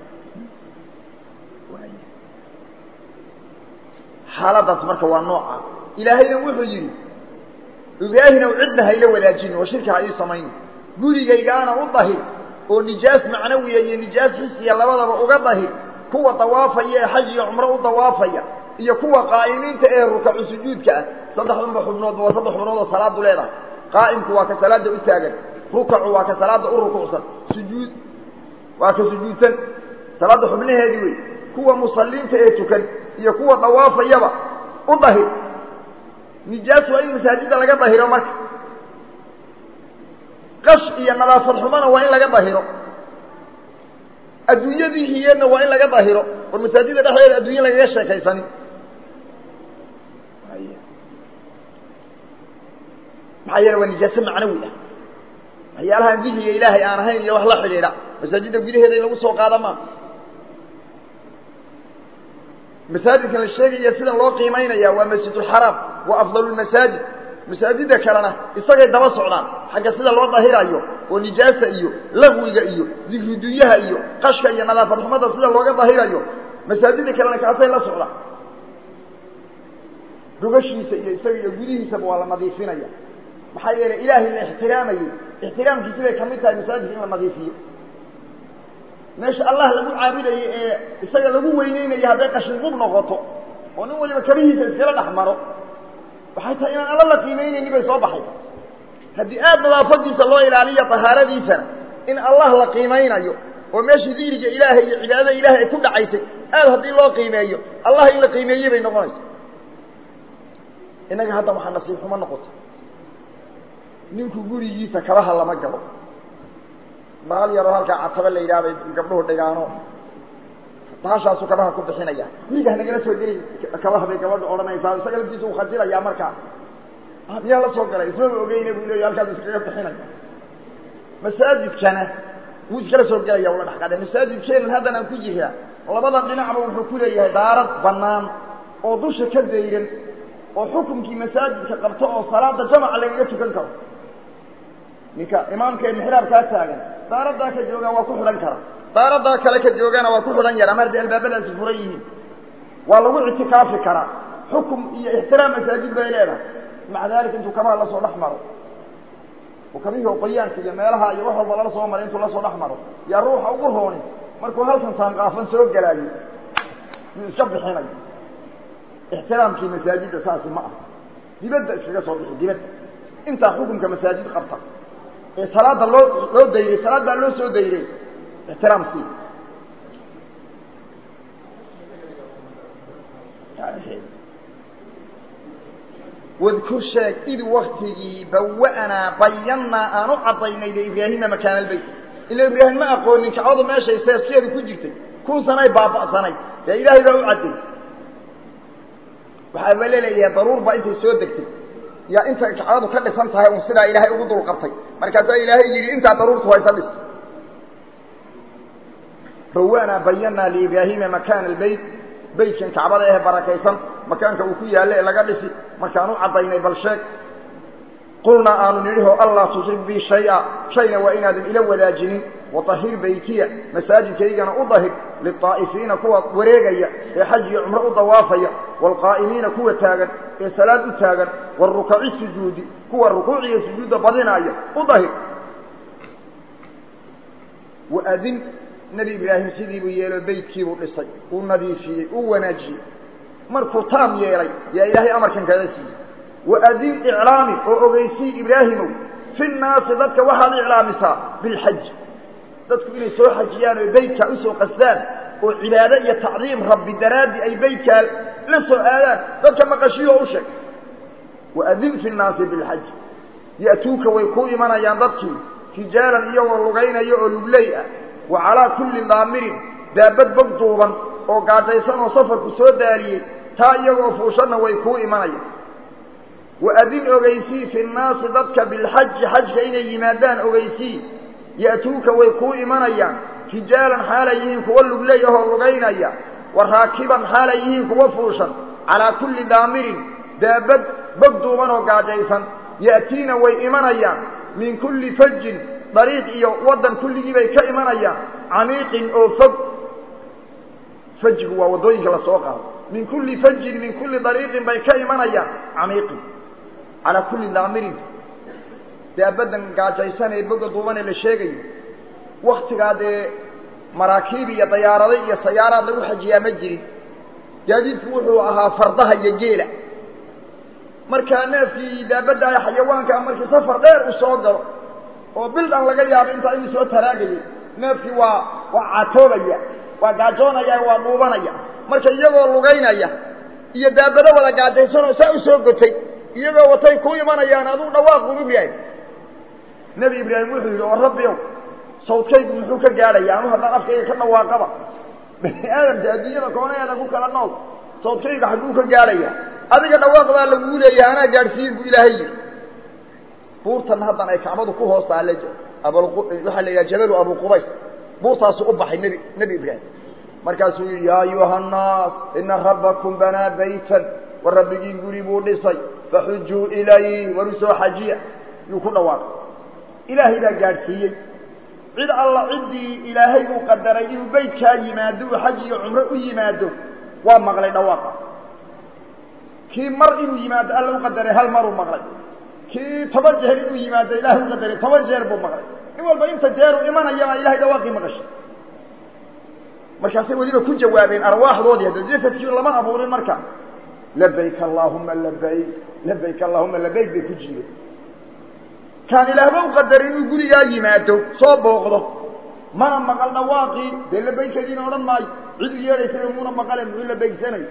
xaaladaas marka waa nooca ilaahayna wuxuu yidhi ibraahinow cidna hayla wadaajin oo shirki ha ii samayn gurigaygaana u dahir oo nijaas macnawiya iyo nijaas xisiya labadaba uga dahir kuwa dawaafaya ee xaj iyo cumro u dawaafaya iyo kuwa qaa'imiinta ee rukacu sujuudka ah saddexdanba xubnoodba waa saddex xubnood oo salaadu leedahay qaa'imku waa ka salaada u taagan rukacu waa ka salaada u rukucsan sujuud waa ka sujuudsan salaadda xubnaheedii wey kuwa musalliinta ee tukan iyo kuwa dawaafayaba u dahir nijaas waa in masaajidda laga dahiro marka qash iyo nadaafad xumana waa in laga dahiro adduunyadii hiyeedna waa in laga dahiro war masaajidda dhexdeeda adduunya lagaga sheekaysanin maxaa yeele waa nijaaso macnawi ah waxyaalahaan dihriga ilaahay aan ahayn iyo wax la xidhiidha masaajidda gudaheeda in lagu soo qaada maa masaajidkan la sheegaya sidan loo qiimaynaya waa masjidulxaraam waa afdalu lmasaajid masaajidda kalena isagay daba socdaan xagga sida loo dahirayo oo nijaasa iyo lagwiga iyo dikridunyaha iyo qashka iyo nadaafad xumada sida looga dahirayo masaajidda kalena kaasay la socdaan gogashiisa iyo isaga iyo gudihiisaba waa la nadiifinaya maxaa yeelay ilaahay la ixtiraamayey ixtiraamkiisi bay kamid tahay masaajidka in la nadiifiyo meesha allah lagu caabudayo ee isaga lagu weyneynayo hadday qashin qub noqoto oo nin waliba kabihiisa iskala dhex maro waxay tahay inaan alla la qiimeynayni bay soo baxay haddii aad nadaafadiisa loo ilaaliyo tahaaradiisana in allah la qiimeynayo oo meeshii dikriga ilaahay iyo cibaadada ilahay ay ku dhacaysay aad haddii loo qiimeeyo allah in la qiimeeye bay noqonaysa innaga hadda waxaa nasiib xumo noqotay ninku gurigiisa kabaha lama galo baal yaroo halkaa cataba la yidhaha bay gabdhuhu dhigaano bahashaasu kabaha ku bixinaya guriga hanagala soo geli kabaha bay gabadha odhanaysaa isaga laftiisa uu khajilaya markaa miyaa la soo galay ismaba ogeyna buu leeya halkaas iskaga bixinaya masaajidkana wuu iskala soo gelaya ula dhex qadhe masaajidkeenan haddan aan ku jiraa labadan dhinacba wuxuu ku leeyahay daarad banaan oo dusha ka dayran oo xukunkii masaajidka qabto oo salaada jamaca lagaga tukan karo ninka imaamka ee mixraabkaa taagan daaradaa ka joogaan waa ku xidhan kara daaradaa kale ka joogana waa ku xidhan yara mar haddii albaabadaasi furan yihiin waa lagu ictikaafi karaa xukum iyo ixtiraam masaajid bay leedahay maca daalika intuu kabaha lasoo dhex maro oo kabihii oo qoyaanka iyo meelaha iyo wax walba lala soo maray intuu lasoo dhex maro yaa ruuxa ugu rooni markuu halkan saanqaafan soo gelaayo yuu iska bixinayo ixtiraamkii masaajidda saasi ma aha dibadda iskaga soo bixi dibadda intaa xukunka masaajid qabta ee salaada loo loo dayray salaad baa loo soo dayray ixtiraam sii wadkur sheeg id waktigii bawa'naa bayannaa aan u caddaynay liibraahima makaana albayt ila ibraahim ma aqoonin kacbadu meeshay seeskeedu ku jirtay kun sanay baaba'sanay dee ilaahay baa u cadday waxaa ba leleeyahay daruur baa intay soo degtay yaa inta kacbadu ka dhisan tahay un sidaa ilaahay ugu dul qabtay markaasaa ilaahay yidhi intaa daruurtu haysa dhis bawanaa bayanaa liibraahima makaana albayt beytkan kacbada ehe barakaysan makaanka uu ku yaallo ee laga dhisi markaan u caddaynay bal sheeg qulnaa aanu nidhiho allaa tushrik bii shay-a shayna waa inaadan ila wadaajinin watahir beytiya masaajidkaygana u dahir lilطaa'ifiina kuwa wareegaya ee xaj iyo cumro u dawaafaya waalqaa'imiina kuwa taagan ee salaad u taagan waarukaci sujuudi kuwa rukuuciyo sujuudda badinaaya u dahir waadin nebi ibraahim sidiibuu yeelo beytkiibuu dhisay uu nadiifiyey uu wanaajiyey markuu taam yeelay yaa ilaahay amarkan kaga siiyey waadin iclaami oo ogeysii ibraahimow fi nnaasi dadka waxaad iclaamisaa bilxaj dadku inay soo xajiyaan oo beytkaa usoo qasdaan oo cibaado iyo tacdiim rabbi daraaddi ay beytkaa la soo aadaan dadka maqashiyo u sheeg waadin fi nnaasi bilxaj ya'tuuka way kuu imanayaan dadkii rijaalan iyagoo lugaynaya oo lugley ah wa calaa kulli daamirin daabad bog duuban oo gaajaysan oo safarku soo daaliyey taa iyagoo fuushanna way kuu imanayaan waadin ogeysii fi nnaasi dadka bilxaji xajka inay yimaadaan ogeysii ya'tuuka way kuu imanayaan rijaalan xaalay yihiin kuwa lugley ahoo lugaynaya wa raakiban xaalay yihiin kuwa fuushan calaa kulli daamirin daabad bog duuban oo gaajaysan ya'tiina way imanayaan min kulli fajin dariiq iyo waddan kulligii bay ka imanayaan camiiqin oo fog fajigu waa waddooyinka la soo qaado min kulli fajin min kulli dariiqin bay ka imanayaan camiiqin calaa kulli daamirin daabaddan gaajaysan ee boga duuban ee la sheegayo waktigaa dee maraakiib iyo dayaarado iyo sayaaraad lagu xajiyaa ma jirin gaadiidku wuxuu ahaa fardaha iyo geela markaa neefkii daabadda ay xayawaankaa markii safar dheer uu soo galo oo bil dhan laga yaabo intaa inuu soo taraagayay neefkii waa waa caatoobaya waa gaajoonaya waa dhuubanaya marka iyagoo lugaynaya iyo daabado wada gaajaysanoo saa u soo gotay iyagoo watay ku imanayaan aduu dhawaaq ugu yahay nebi ibraahim wuxuu yidhi oo rabbi ow sawdkaygu muxuu ka gaadhaya anu haddaan afkayga ka dhawaaqaba bani aadamka adduunyada koonaheeda ku kala nool sawdkayga xagguu ka gaadhaya adiga dhawaaq baa laguu leeyahay anaa gaadhsiin buu ilaahay yidhi buurtan haddan ay kacbadu ku hoos taale waxaa la yidhaha jabalu abu qubays buurtaasu u baxay nebi nebi ibraahim markaasuu yidhi yaa ayuha annaas ina rabbakum banaa baytan war rabbigiin guri buu dhisay faxujuu ilayh war u soo xajiya yuu ku dhawaaqay ilaahay baa gaadhsiiyey cid alla ciddii ilaahay uu qadaray inuu beytkaa yimaado uu xaj iyo cumro u yimaado waa maqlay dhawaaqa kii mar inuu yimaado alla u qadaray hal maruu maqlay kii toban jeer inuu yimaado ilahay u qadaray toban jeer buu maqlay in walba inta jeeru imanayana ilahay dhawaaqii maqashay markaasay weliba ku jawaabeen arwaaxdoodii hadda jasadkii lama abuurin marka labayk allaahuma labayk labayk allahuma labayk bay ku jiireen kaan ilaahba u qadaray inuu gurigaa yimaado soo booqdo mana maqal dhawaaqii dee labaykadiina odhan maayo cid u yeedhaysana muuna maqale muxuu labaygsanayo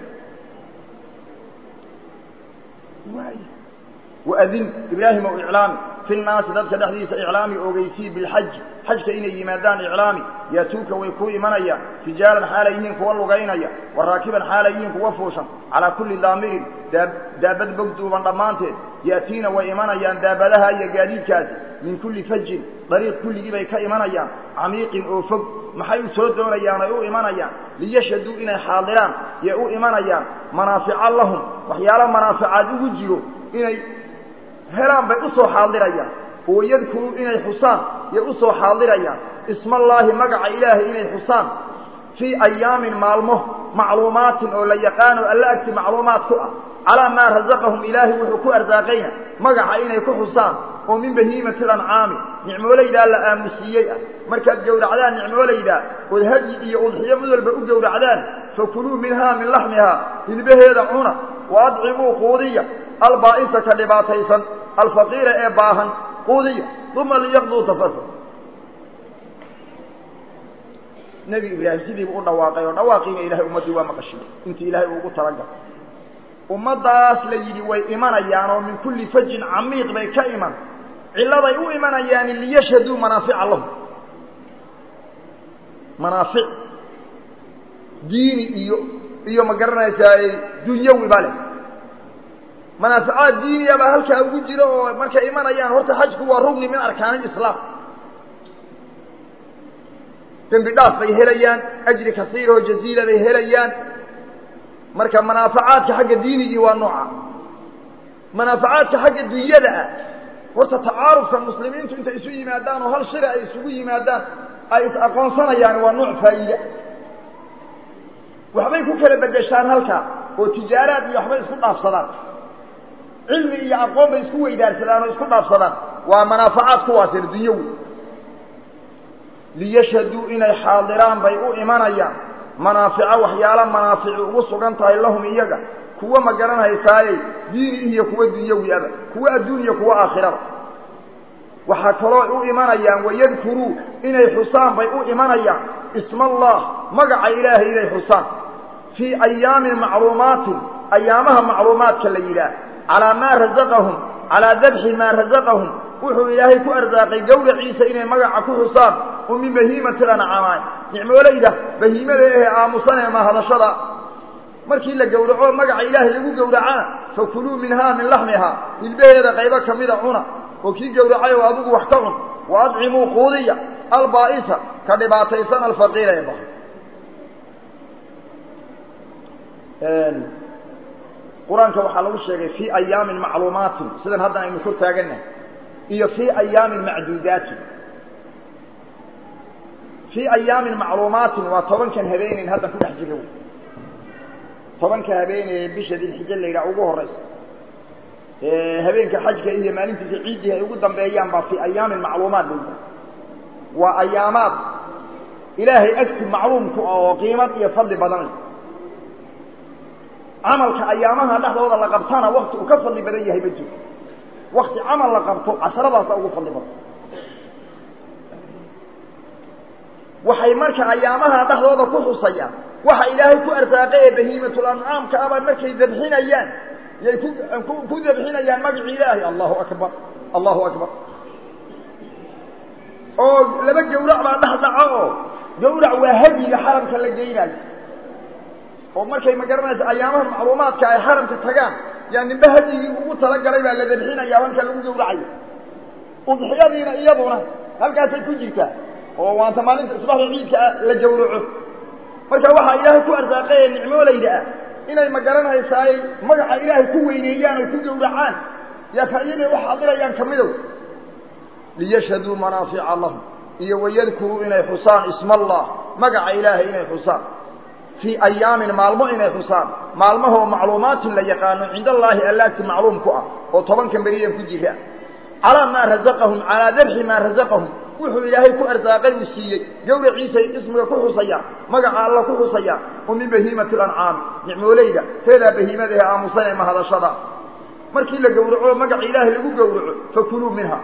waadin ibraahim ow iclaami fi nnaasi dadka dhexdiisa iclaami ogeysii bilxaji xajka inay yimaadaan iclaami yaatuuka way kuu imanayaan rijaalan xaalay yihiin kuwa lugaynaya wa raakiban xaalay yihiin kuwa fuushan calaa kulli daamirin daabad bogduuban dhammaanteed ya'tiina way imanayaan daabadaha iyo gaadiidkaasi min kulli fajin dariiq kulligii bay ka imanayaan camiiqin oo fog maxay u soo doonayaan ay u imanayaan liyashhaduu inay xaadiraan yay u imanayaan manaafica lahum waxyaalo manaaficaad ugu jiro inay helaan bay u soo xaadirayaan oo yadkuruu inay xusaan yay u soo xaadirayaan ismallaahi magaca ilaahay inay xusaan fii ayaamin maalmo macluumaatin oo la yaqaano alla agti macluumaad ku ah calaa maa rasaqahum ilaahay wuxuu ku arsaaqayna magaca inay ku xusaan oo min bahiimati lancaami nicmoolaydaa la aamusiiyey ah markaad gowracdaan nicmoolaydaa ood hadyi iyo udxiyo mid walba u gowracdaan fakuluu minhaa min laxmihaa hilbaheeda cuna wa adcimuu quudiya albaa'isa ka dhibaataysan alfaqiira ee baahan quudiya uma liyaqduu tafasa nebi ibraahim sidiibu u dhawaaqay oo dhawaaqiina ilahay ummaddii waa maqashiy intii ilaahay uugu talagal ummaddaas la yidhi way imanayaan oo min kulli fajin camiiq bay ka iman cilladay u imanayaan liyashhaduu manaafica lahum manaafic diini iyo iyo ma garanaysaa dunyawi ba leh manaaficaad diiniya baa halkaa ugu jira oo markay imanayaan horta xajku waa rugni min arkaani islaam dembi dhaaf bay helayaan ajri kasiir oo jaziila bay helayaan marka manaafacaadka xagga diinigii waa nooca manaafacaadka xagga dunyada ah horta tacaarufka muslimiintu intay isu yimaadaan oo hal shira ay isugu yimaadaan ay is aqoonsanayaan waa nooc faa'iida waxbay ku kala bedeshaan halkaa oo tijaaraad iyo waxbay isku dhaafsadaan cilmi iyo aqoon bay isku weydaarsadaan oo isku dhaafsadaan waa manaafacaad kuwaasina dunyawi liyashhaduu inay xaadiraan bay u imanayaan manaafico waxyaala manaafici ugu sugan tahay lahum iyaga kuwa ma garanhaysaayey diini iyo kuwa dunyawi aba kuwa adduun iyo kuwa aakhiraba waxaa kaloo u imanayaan wayadkuruu inay xusaan bay u imanayaan isma allah magaca ilaahay inay xusaan fii ayaamin macluumaatin ayaamaha macluumaadka la yidhaah calaa maa rasaqahum calaa dabxi maa rasaqahum wuxuu ilaahay ku arsaaqay gowraciisa inay magaca ku xusaan oo min bahiimati lancaamaay nicmoolayda bahiimada ehe aamusan ee mahadashada markii la gowraco magaca ilaahay lagu gowracana fakuluu minhaa min laxmihaa hilbaheeda qaybo ka mida cuna oo kii gowracay oo adigu wax ka cun wa adcimuu quudiya albaa'isa ka dhibaataysan alfaqiira ee baha qur-aanka waxaa lagu sheegay fii ayaamin macluumaatin sidan haddan aynu kor taagannahay iyo fii ayaamin macduudaatin fii ayaamin macluumaatin waa tobankan habeenayn haddan ku dhex jira wy tobanka habeenee bisha dilxija la yidhaha ugu horaysa habeenka xajka iyo maalintiisa ciiddii ay ugu dambeeyaan baa fii ayaamin macluumaat la yidhaha waa ayaamaad ilaahay agti macluumku ah oo qiimad iyo fadli badanay camalka ayaamaha dhexdooda la qabtana wakti uu ka fadli badan yahay ma jiro wakti camal la qabto casharadaasa ugu fadli badan waxay marka ayaamaha dhexdooda ku xusayaan waxa ilaahay ku arsaaqay ee bahiimatul ancaamka aba markay dabxinayaan yay ku ku dabxinayaan magaci ilaahay allahu akbar allahu akbar oo laba gawrac baa dhex dhaco oo gawrac waa hadyiga xaramka la geynayo oo markay ma garanaysa ayaamaha macluumaadka ay xaramka tagaan yaa ninba hadyigii ugu talagalay baa la dabxinaya halka lagu gawracayo udxiyadiina iyaduna halkaasay ku jirtaa oo waanta maalinta subaxda ciidka la gawraco marka waxaa ilaahay ku arsaaqay ee nicmoolayda ah inay ma garanaysaay magaca ilaahay ku weyneeyaan oo ku gawracaan yaa faa'iiday u xaadirayaan ka midow liyashhaduu manaafica lahum iyo wayadkuruu inay xusaan isma allah magaca ilaahay inay xusaan fii ayaamin maalmo inay xusaan maalmahoo macluumaatin la yaqaano cinda allaahi allaagti macluum ku ah oo tobankan beriyan ku jira calaa maa razaqahum calaa dabxi maa razaqahum wuxuu ilaahay ku arsaaqay uu siiyey gawraciisay ismiga ku xusayaan magaca alla ku xusayaan oo min bahiimati lancaami nicmoolayda teedaa bahiimada ee aamusan ee mahadashada markii la gowraco magaca ilaahay lagu gowraco fakuluu minha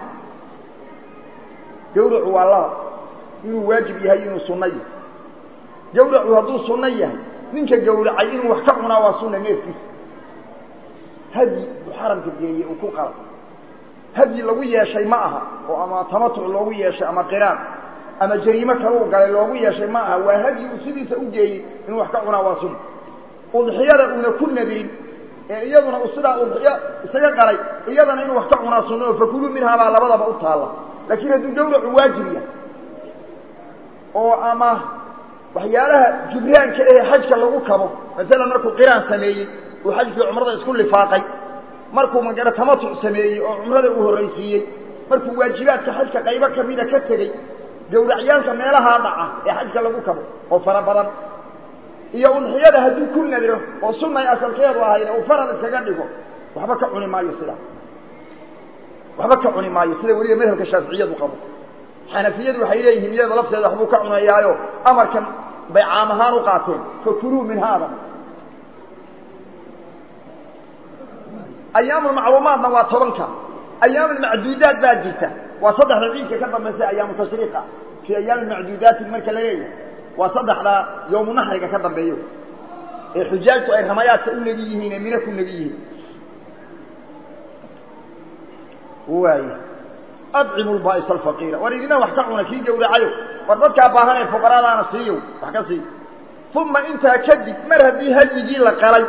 gawracu waa laba inuu waajib yahay inuu sunno yahay gawracu hadduu sunno yahay ninka gawracay inuu wax ka cunaa waa sunna neefkiisa hadyi uu xaramka geeyey uu ku qala hadyi lagu yeeshay ma aha oo ama tamatuc loogu yeeshay ama qiraan ama jariimo kaluu galay loogu yeeshay ma aha waa hadyi uu sidiisa u geeyey inuu wax ka cunaa waa sunna udxiyada uuna ku nadirin ee iyaduna uu sidaa udxiyo isaga qalay iyadana inuu wax ka cunaa sunna oo fakuluu minhaa baa labadaba u taalla laakiin hadduu gawracu waajib yahay oo ama waxyaalaha jubraanka ee xajka lagu kabo maalan markuu qiraan sameeyey uu xajkii cumrada isku lifaaqay markuu magara tamatuc sameeyey oo cumrada uu horraysiiyey markuu waajibaadka xajka qaybo kamida ka tegey gawracyaalka meelahaa dhaca ee xajka lagu kabo oo fara badan iyo udxiyada hadduu ku nadiro oo sunnay asalkeedu ahayd uu farad iskaga dhigo waxba ka cuni maayo sidaa waxba ka cuni maayo sida weliba madhabka shaaficiyadu qabo xanafiyadu waxay leeyihiin iyada lafteeda waxbuu ka cunayaayo amarkan bay caam ahaan u qaateen fakuluu min haada ayaamulmacluumaadna waa tobanka ayaamulmacduudaat baa jirta waa saddexda ciidka ka dambaysa ayaamu tashriiqa fii ayaami macduudaatin marka la leeyahay waa saddexda yowmu naxriga ka dambeeyo ee xujaajtu ay ramayaadka u negi yihiin ee mino ku negi yihiin waay adcimu lbaa'is alfaqiira war idina wax ka cuna kii gawracayo war dadkaa baahan ee fuqaraadaana siiyo wax ka sii uma intaa kadib mar haddii hadyigii la qalay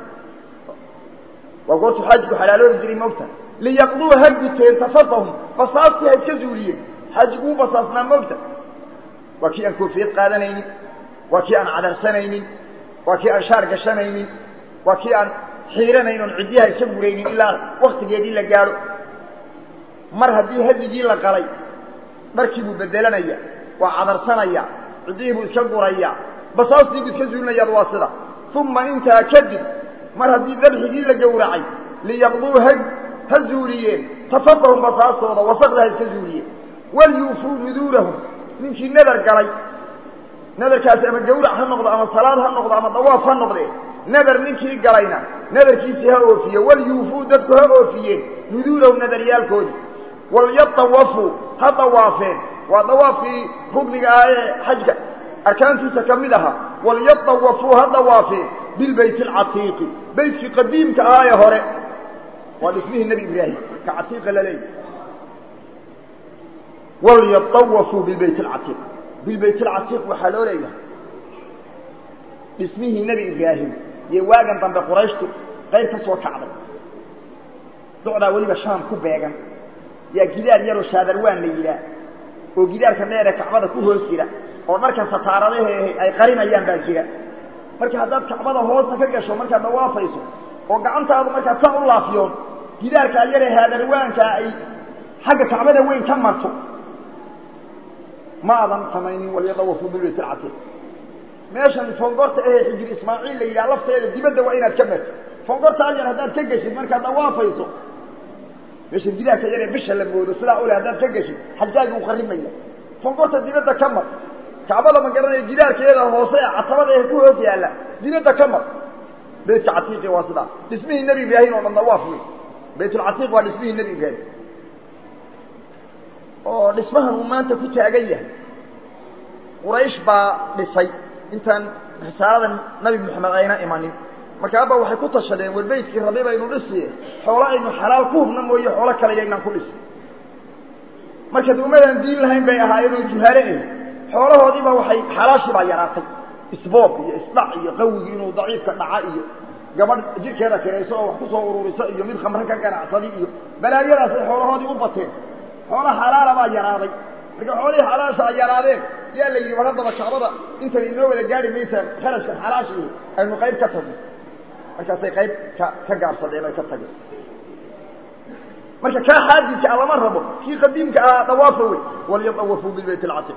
waa goortu xaajku xalaaloobi jiray moogta liyaqduu ha guteen tafatahum basaastii ha iska zuuliyeen xaajiguu basaasnaa moogta waa kii aan koofiyad qaadanaynin waa kii aan cadarsanaynin waa kii aan shaar gashanaynin waa kii aan xiiranayn oon cidyaha iska guraynin ilaa waktigeedii la gaadho mar haddii hadigii la qalay dharkii buu bedelanaya waa cadarsanaya ciddihii buu iska guraya basaastii buu iska zuulinayaad waa sida uma intaa kadib mar haddii dabxigii la gowracay liyaqduu ha ha zuuliyeen tafatahum basaastooda wasaqda ha iska zuuliyeen walyuufuu nuduurahum ninkii nadar galay nadarkaasi ama gawrac ha noqdo ama salaad ha noqdo ama dawaaf ha noqdee nadar ninkii galayna nadarkiisii ha oofiye walyuufuu dadku ha oofiyeen nuduurahum nadaryaalkoodii walyatawafuu ha dawaafeen waa dawaafkii rugniga ah ee xajka arkaantiisa ka mid ahaa walyatawafuu ha dawaafeen bilbayt alcatiiqi beytkii qadiimka ahaa ee hore waa dhismihii nebi ibraahim ka catiiqa la leeyahy walyatawafuu bilbayt alcatiiq bilbayt alcatiiq waxaa loo leeyahay dhismihii nebi ibraahim iyo waagan dambe qurayshtu qayb ka soo kacday docdaa weliba shaam ku beegan yaa gidaar yaroo shaadarwaan la yidhaah oo gidaarka dheere kacbada ku hoos jira oo dharka sataaradahe ay qarinayaan baa jira marka haddaad kacbada hoosta ka gasho markaad dawaafayso oo gacantaadu markaad saa u laafiyoon gidaarkaa yaree haadarwaankaa ay xagga kacbada weyn ka marto ma adan samaynin walyadawafuu bilbayt alcatiiq meeshan fongorta ahee xijir ismaaciil la yidhaha lafteeda dibadda waa inaad ka marto fongorta adyar haddaad ka geshid markaad dawaafayso meeshan gidaarka yaree bisha la moodo sidaa ule haddaad ka geshid xajaaga u qarrimaya fongorta dibadda ka mar kacbada ma garanaya gidaarkeeda hoose ee catabada ee ku hoos yaalla dibadda ka mar baytka catiiqi waa sidaa dhismihii nebi ibraahim oo dhan dawaaf wey baytulcatiiq waa dhismihii nebi ibraahim oo dhismahan uu maanta ku taagan yahay quraysh baa dhisay intaan risaalada nabi moxamed ayna imanin markaaba waxay ku tashadeen war beytkii rabi baynu dhisiye xoolo aynu xalaal ku hubna mooye xoolo kale yaynaan ku dhisi marka duumadaan diin lahayn bay ahaayeen oo juhaale ah xoolahoodiiba waxay xalaashii baa yaraatay isboob iyo isdhac iyo qawigi inuu daciifka dhaca iyo gabadh jirkeeda kirayso oo wax ku soo ururiso iyo mid khamre ka ganacsadi iyo balaayadaas ay xoolahoodii u bateen xoolo xalaala baa yaraaday marka xoolihii xalaasha ay yaraadeen yaa la yidhi war haddaba kacbada intan inoo wada gaari maysa kharashka xalaashii aynu qayb ka tagno markaasay qayb ka ka gaabsadeen oy ka tageen marka kaa xaadidka a lama rabo kii qadiimka ahaa dawaafa wey walyadawafuu bilbayt alcatiiq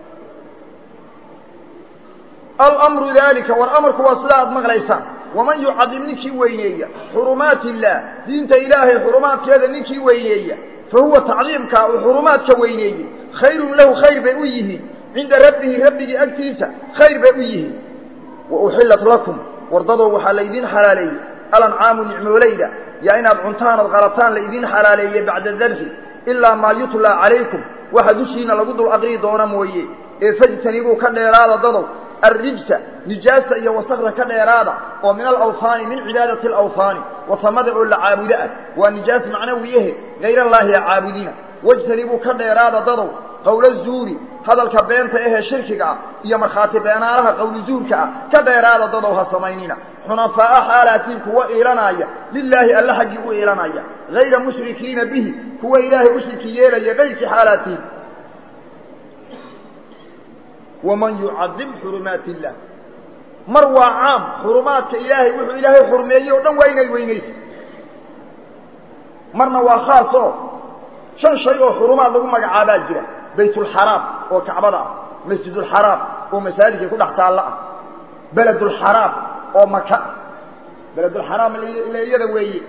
alamru dalika war amarku waa sida aad maqlaysaan waman yucadim ninkii weyneeya xurumaat illaah diinta ilaahay xurumaadkeeda ninkii weyneeya fa huwa tacdiimkaa uu xurumaadka weyneeyey khayrun lahu khayr bay u yihiin cinda rabbihi rabbigii agtiisa khayr bay u yihiin wa uxillat lakum wardadoo waxaa laydin xalaaleeyey alancaamu nicmoolayda yaa inaad cuntaan ood qalataan laydin xalaaleeyey bacda dabxi ilaa maa yutlaa calaykum waxa dushiina lagu dul aqrii doona mooye ee fajtanibuu ka dheeraada dadow الرجس نجاسة iyo wasakda ka dheeraada oo min alawhaani min cibaadati alawhaani wasamada oo la caabudo ah waa nijaas macnawiyahe hayr allaahi caabudina wajtanibuu ka dheeraada dadow qowla zuuri hadalka beenta ahee shirkiga ah iyo markhaati beenaalaha qowli zuurka ah ka dheeraada dadow ha samaynina xunafaa'a xaalaatiin kuwa iilanaya lilaahi alla xaggii u iilanaya hayra mushrikiina bihi kuwa ilaahay u shirki yeelaya kayrkii xaalaatiin waman yucadim xurumaat illah mar waa caam xurumaadka ilaahay wuxuu ilaahay xurmeeyey oo dhan waa inay weynaysa marna waa khaas oo shan shay oo xurumaad lagu magacaabaa jira baytulxaraam oo kacbada ah masjidulxaraam oo masaajidka ku dhex taalla ah beledulxaraam oo maka ah beledulxaraam leeyada weeye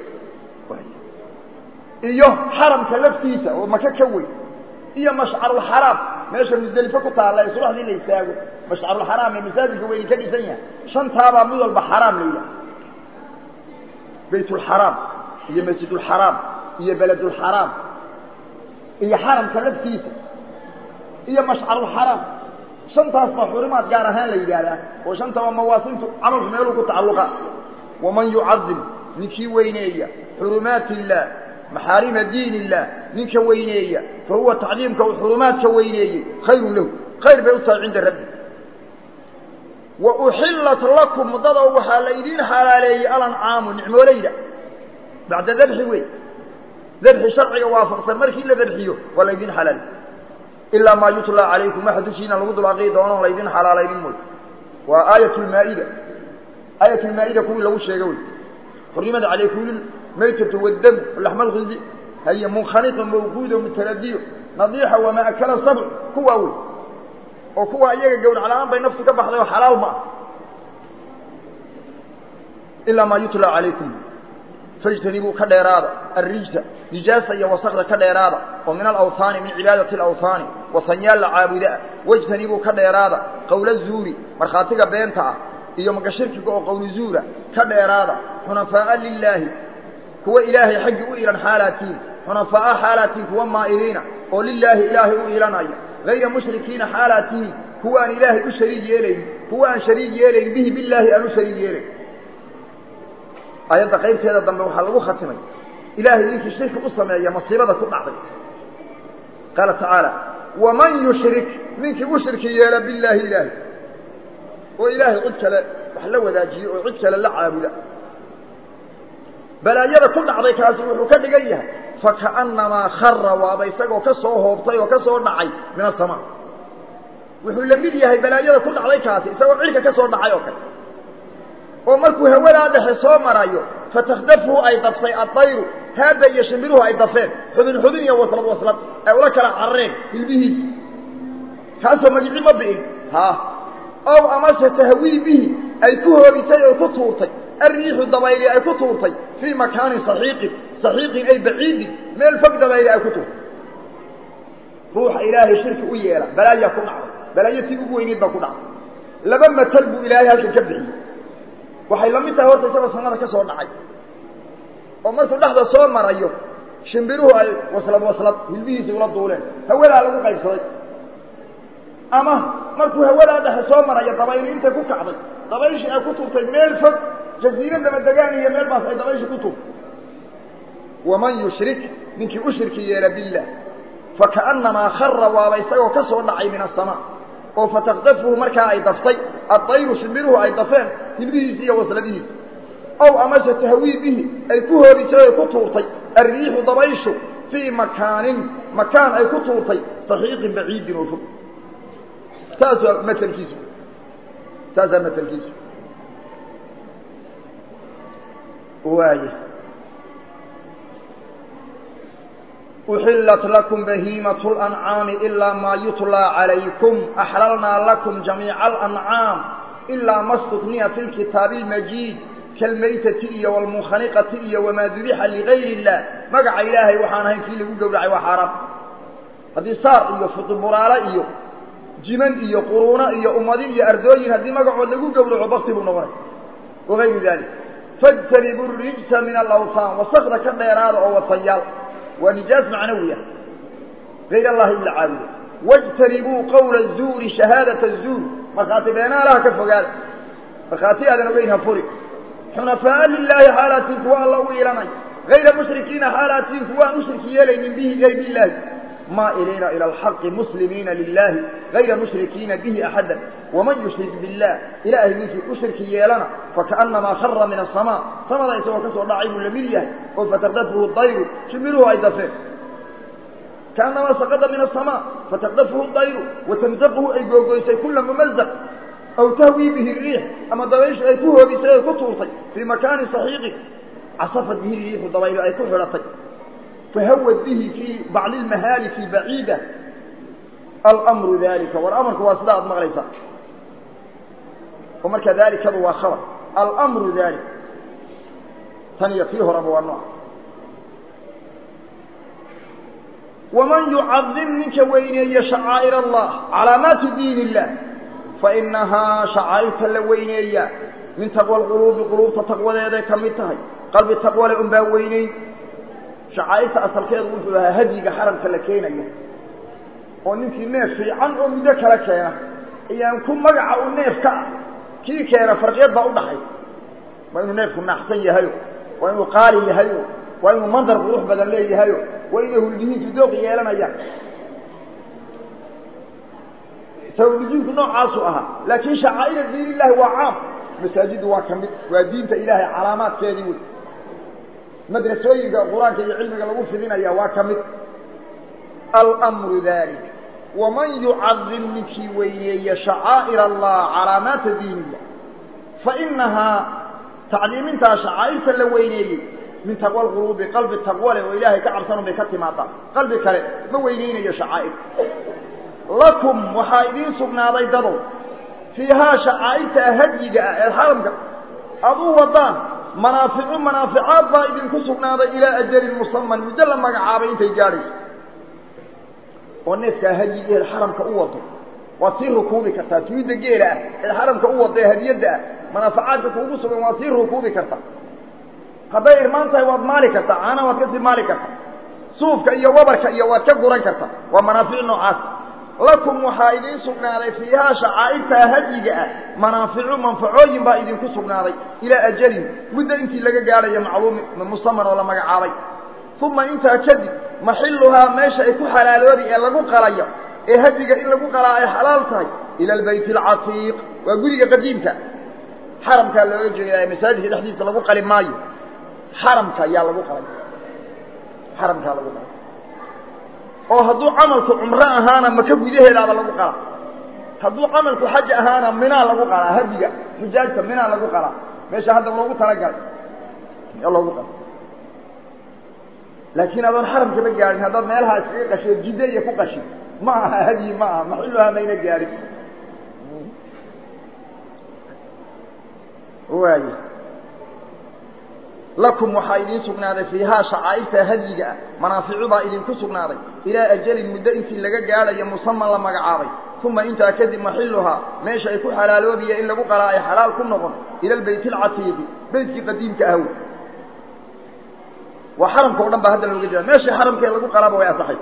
iyo xaramka laftiisa oo maka ka weyn iyo mashcarulxaraam meesha musdelifo ku taalla ee subaxdii la istaago mashcarulxaraam ee masaajidka weyni ka dhisan yahay shantaabaa mid walba xaraam la yidhaha baytulxaraam iyo masjidulxaraam iyo beledulxaraam iyo xaramka laftiisa iyo mashcarulxaraam shantaas baa xurimaad gaar ahaan la yidhaahdaa oo shantaba mawaasintu camalku meeluu ku tacalluqa waman yucadim ninkii weyneeya xurumaat illaah maxaarima diin illah ninka weyneeya fa huwa tacdiimka uu xurumaadka weyneeyey khayrun lahu khayr bay u tahay cinda rabbi wa uxillat lakum muddadoo waxaa laydiin xalaaleeyey alancaamu nicmoolayda bacda dabxi wey dabxi sharciga waafaqsan markii la dabxiyo waa laydiin xalaal ilaa maa yutlaa calaykum waxa dushiina lagu dul aqii doono laydin xalaalaynin mooy waa aayat lmaa'ida aayat lmaa'ida kuwii lagu sheega wey xurimat calaykum maytة والdم لحم الkhinزي hy منkhنiqa mawquud mتradyo نaضيxa وma أkla sabع kuwaa wey oo kuwa iyaga gawrac la-aan bay naftu ka baxday oo xalaal ma ah ilaa ma yutlى عalaykum فاجtanibuu ka dheeraada الrijsa نijaasa iyo wasakda ka dheeraada oo min alawhaani min cibaadaةi اlawhaani wasanyaal la caabuda ah wاjtanibuu ka dheeraada qowla zuuri markhaatiga beenta ah iyo magashirkiga oo qowli zuura ka dheeraada xunafaaءa lilaahi kuwa ilaahay xaggii u ilan xaalaatiin xunafaa'a xaalaatiin kuwa maa'iliina oo lilaahi ilaahay u ilanaya hayra mushrikiina xaalaatiin kuwa aan ilaahay u shariig yeelayn kuwa aan shariig yeelayn bihi bilaahi aan u shariig yeelayn aayadda qaybteeda dambe waxaa lagu khatimay ilaahay ninkii shirki u sameeya masiibada ku dhacday qaala tacaala waman yushrik ninkii u shirki yeela billaahi ilaahi oo ilaahay cid kale wax la wadaajiyo oo cid kale la caabuda balaayada ku dhacday kaasi wuxuu ka dhigan yahay fakaannamaa khara waaba isagoo ka soo hoobtay oo ka soo dhacay min asamaa wuxuu la mid yahay balaayada ku dhacday kaasi isagoo cirka ka soo dhacay oo kale oo markuu hawadaa dhexe soo marayo fatakdafuhu ay daftay addayru haada iyo shimbiruhu ay dafeen xubin xubin iyo waslad waslad ay ula kala carareen hilbihiisa kaasoo magici ma bi'in ha ow amase tahwii bihi ay ku hoobisay oo ku tuurtay alriixu dabayli ay ku tuurtay fii makaanin saxiiqin saxiiqin ay baciidin meel fog dabayli ay ku tuurtay ruuxa ilaahay shirki u yeela balaayaa ku dhacday balaayo tii ugu weyneyd baa ku dhacday laba matal buu ilaahay halkan ka bixiyey waxay la mid tahay horta isagoo samada ka soo dhacay oo markuu dhexda soo marayo shimbiruhu ay waslad waslad hilbihiisii ula duuleen hawadaa lagu qaybsaday ama markuu hawadaa dhexe soo marayo dabayli intay ku kacday dabayshii ay ku turtay meel fog jaziirad lama degaan iyo meel baas ay dabayshii ku turtay waman yushrik ninkii u shirki yeela billah fakaannamaa khara waaba isagoo ka soo dhacay min asamaa oo fatakdafuhu markaa ay daftay addayru shimbiruhu ay dafeen hilbihiisi iyo wasladihiisi ow amase tahwii bihi ay ku hoobisay oy ku tuurtay alriixu dabayshu fii makaanin makaan ay ku tuurtay saxiiqin baciidin oo fog taasaa matelkiisu taasaa matelkiisu waaya uxillat lakum bahiimat lancaami ilaa maa yutlaa calaykum axlalnaa lakum jamiica alancaam ilaa ma stutniya fi lkitaabi almajiid kalmaytati iyo walmunkhaniqati iyo wamaa dubixa ligayr illah magaca ilaahay waxaan ahayn kii lagu gowracay waa xaaraam haddii saar iyo futiburaale iyo jiman iyo quruuno iyo ummadi iyo ardooyin haddii magacood lagu gowraco bakti buu noqonay wagayru dalik fajtanibu rijsa min alawtaan wasakda ka dheeraada oo wasayaal waa nijaas macnawiya gayr allahi ila caabudo wاjtanibuu qawla الzuuri shahaadaة الzuur markhaati beenaalaha ka fogaada markhaati aadan ogeyn ha furi xunafaaءa lilaahi xaalaatiin kuwa alla u ilanay gayra mushrikiina xaalaatiin kuwaan u shirki yeelaynin bihi gayr ilaahi maa'iliina ilى اlxaqi muslimiina lilahi gayra mushrikiina bihi axada waman yushrik biاllah ilaahay ninkii u shirki yeelana fakaأnamaa khara min aلsamaa samada isagoo ka soo dhacay buu lamid yahay oo fatakdafuhu dayru shimiruhu ay dafeen kaanamaa saqada min aلsamaa fatakdafuhu dayru watamzaquhu ay googoysay kula mumazaq aw tahwii bihi riix ama dabayshu ay ku hoobisay oy ku tuurtay fii makaani saxiiqin casafat bihi riixu dabaylo ay ku xidhatay fahawad bihi fii bacli lmahaaliki baciida almru dalika war amarku waa sida aad maqlaysaa oo marka dalikadu waa khabar almru dalik tan iyo tii horeba waa nooc waman yucadim ninka weyneeye shacaa'ir allah calaamaati diin illah fainahaa shacaa'irta la weyneeya min taqwa lquluubi quluubta taqwadeeday ka mid tahay qalbi taqwale un baa weyneyn shacaa'irta asalkeedu wuxuu ahaa hadyiga xaramka la keenayo oo ninkii neef fiican oo muddo kala keena ayaan ku magaca u neef ka ah kii keena farqiyad baa udhaxay waa inuu neefku naaxsan yahayo waa inuu qaali yahayo waa inuu mandar qurux badan leeyahayo waa inay huldihiintu dooq yeelanayaan sawlujiinku noocaasu ahaa laakiin shacaa'ira diin illahi waa caam masaajidu waa ka mid waa diinta ilaahay calaamaadkeedii wey madrasooyinka qur-aanka iyo cilmiga lagu fidinaya waa ka mid almru dalik waman yucadim ninkii weyneeye shacaa'ir allah calaamaata diin illah fainahaa tacliimintaa shacaa'irta la weyneeyey min taqwa lquluubi qalbi taqwa leh oo ilaahay ka cabsanun bay ka timaadaa qalbi kale ma weyneynayo shacaa'ir lakum waxaa idiin sugnaaday dadow fiihaa shacaa'irta hadyiga ah ee xaramka aad u wadaan manaaficu manaaficaad baa idinku sugnaaday ilaa ajalin musaman muddo la magacaabay intay gaadhayso oo neefkaa hadyiga eed xaramka u wado waad sii rukuubi kartaa tuida geela ah eed xaramka u wado ee hadiyadda ah manaaficaadka kuugu sugan waad sii rukuubi kartaa hadday irmaan tahay waad maali kartaa caana waad kasii maali kartaa suufka iyo wabarka iyo waad ka guran kartaa waa manaafic noocaas lakum waxaa idiin sugnaaday fiihaa shacaa'irtaa hadyiga ah manaaficu manfacooyin baa idinku sugnaaday ilaa ajalin muddo intii laga gaadhayo macluumi musaman oo la magacaabay uma intaa kadib maxilluhaa meesha ay ku xalaaloobi ee lagu qalayo ee hadiga in lagu qalaa ay xalaal tahay ila albayt alcatiiq waa guriga qadiimka xaramkaa looga jeedaa masaajidka dhexdiisa lagu qali maayo xaramka ayaa lagu qalay xaramkaa lagu qalay oo hadduu camalku cumro ahaana maka gudaheedaaba lagu qalaa hadduu camalku xaj ahaana minaa lagu qalaa hadiga xujaajta minaa lagu qalaa meesha hadda loogu talagalay loogu qala laakiin adoon xaramkaba gaadhin haddaad meelahaa iskaga qasho jidde iyo ku qashin ma aha hadyi ma aha maxiluhaa mayna gaadhin waay lakum waxaa idiin sugnaaday fiihaa shacaa'irta hadyiga ah manaaficu baa idinku sugnaaday ilaa ajalin muddo intii laga gaadhayo musaman la magacaabay uma intaa kadib maxiluhaa meesha ay ku xalaaloobiya in lagu qalaa ay xalaal ku noqon ila albayt alcatiiqi beytkii qadiimka ahw waa xaramka o dhan baa hadda looga jeeda meeshii xaramkee lagu qalaaba way asaxay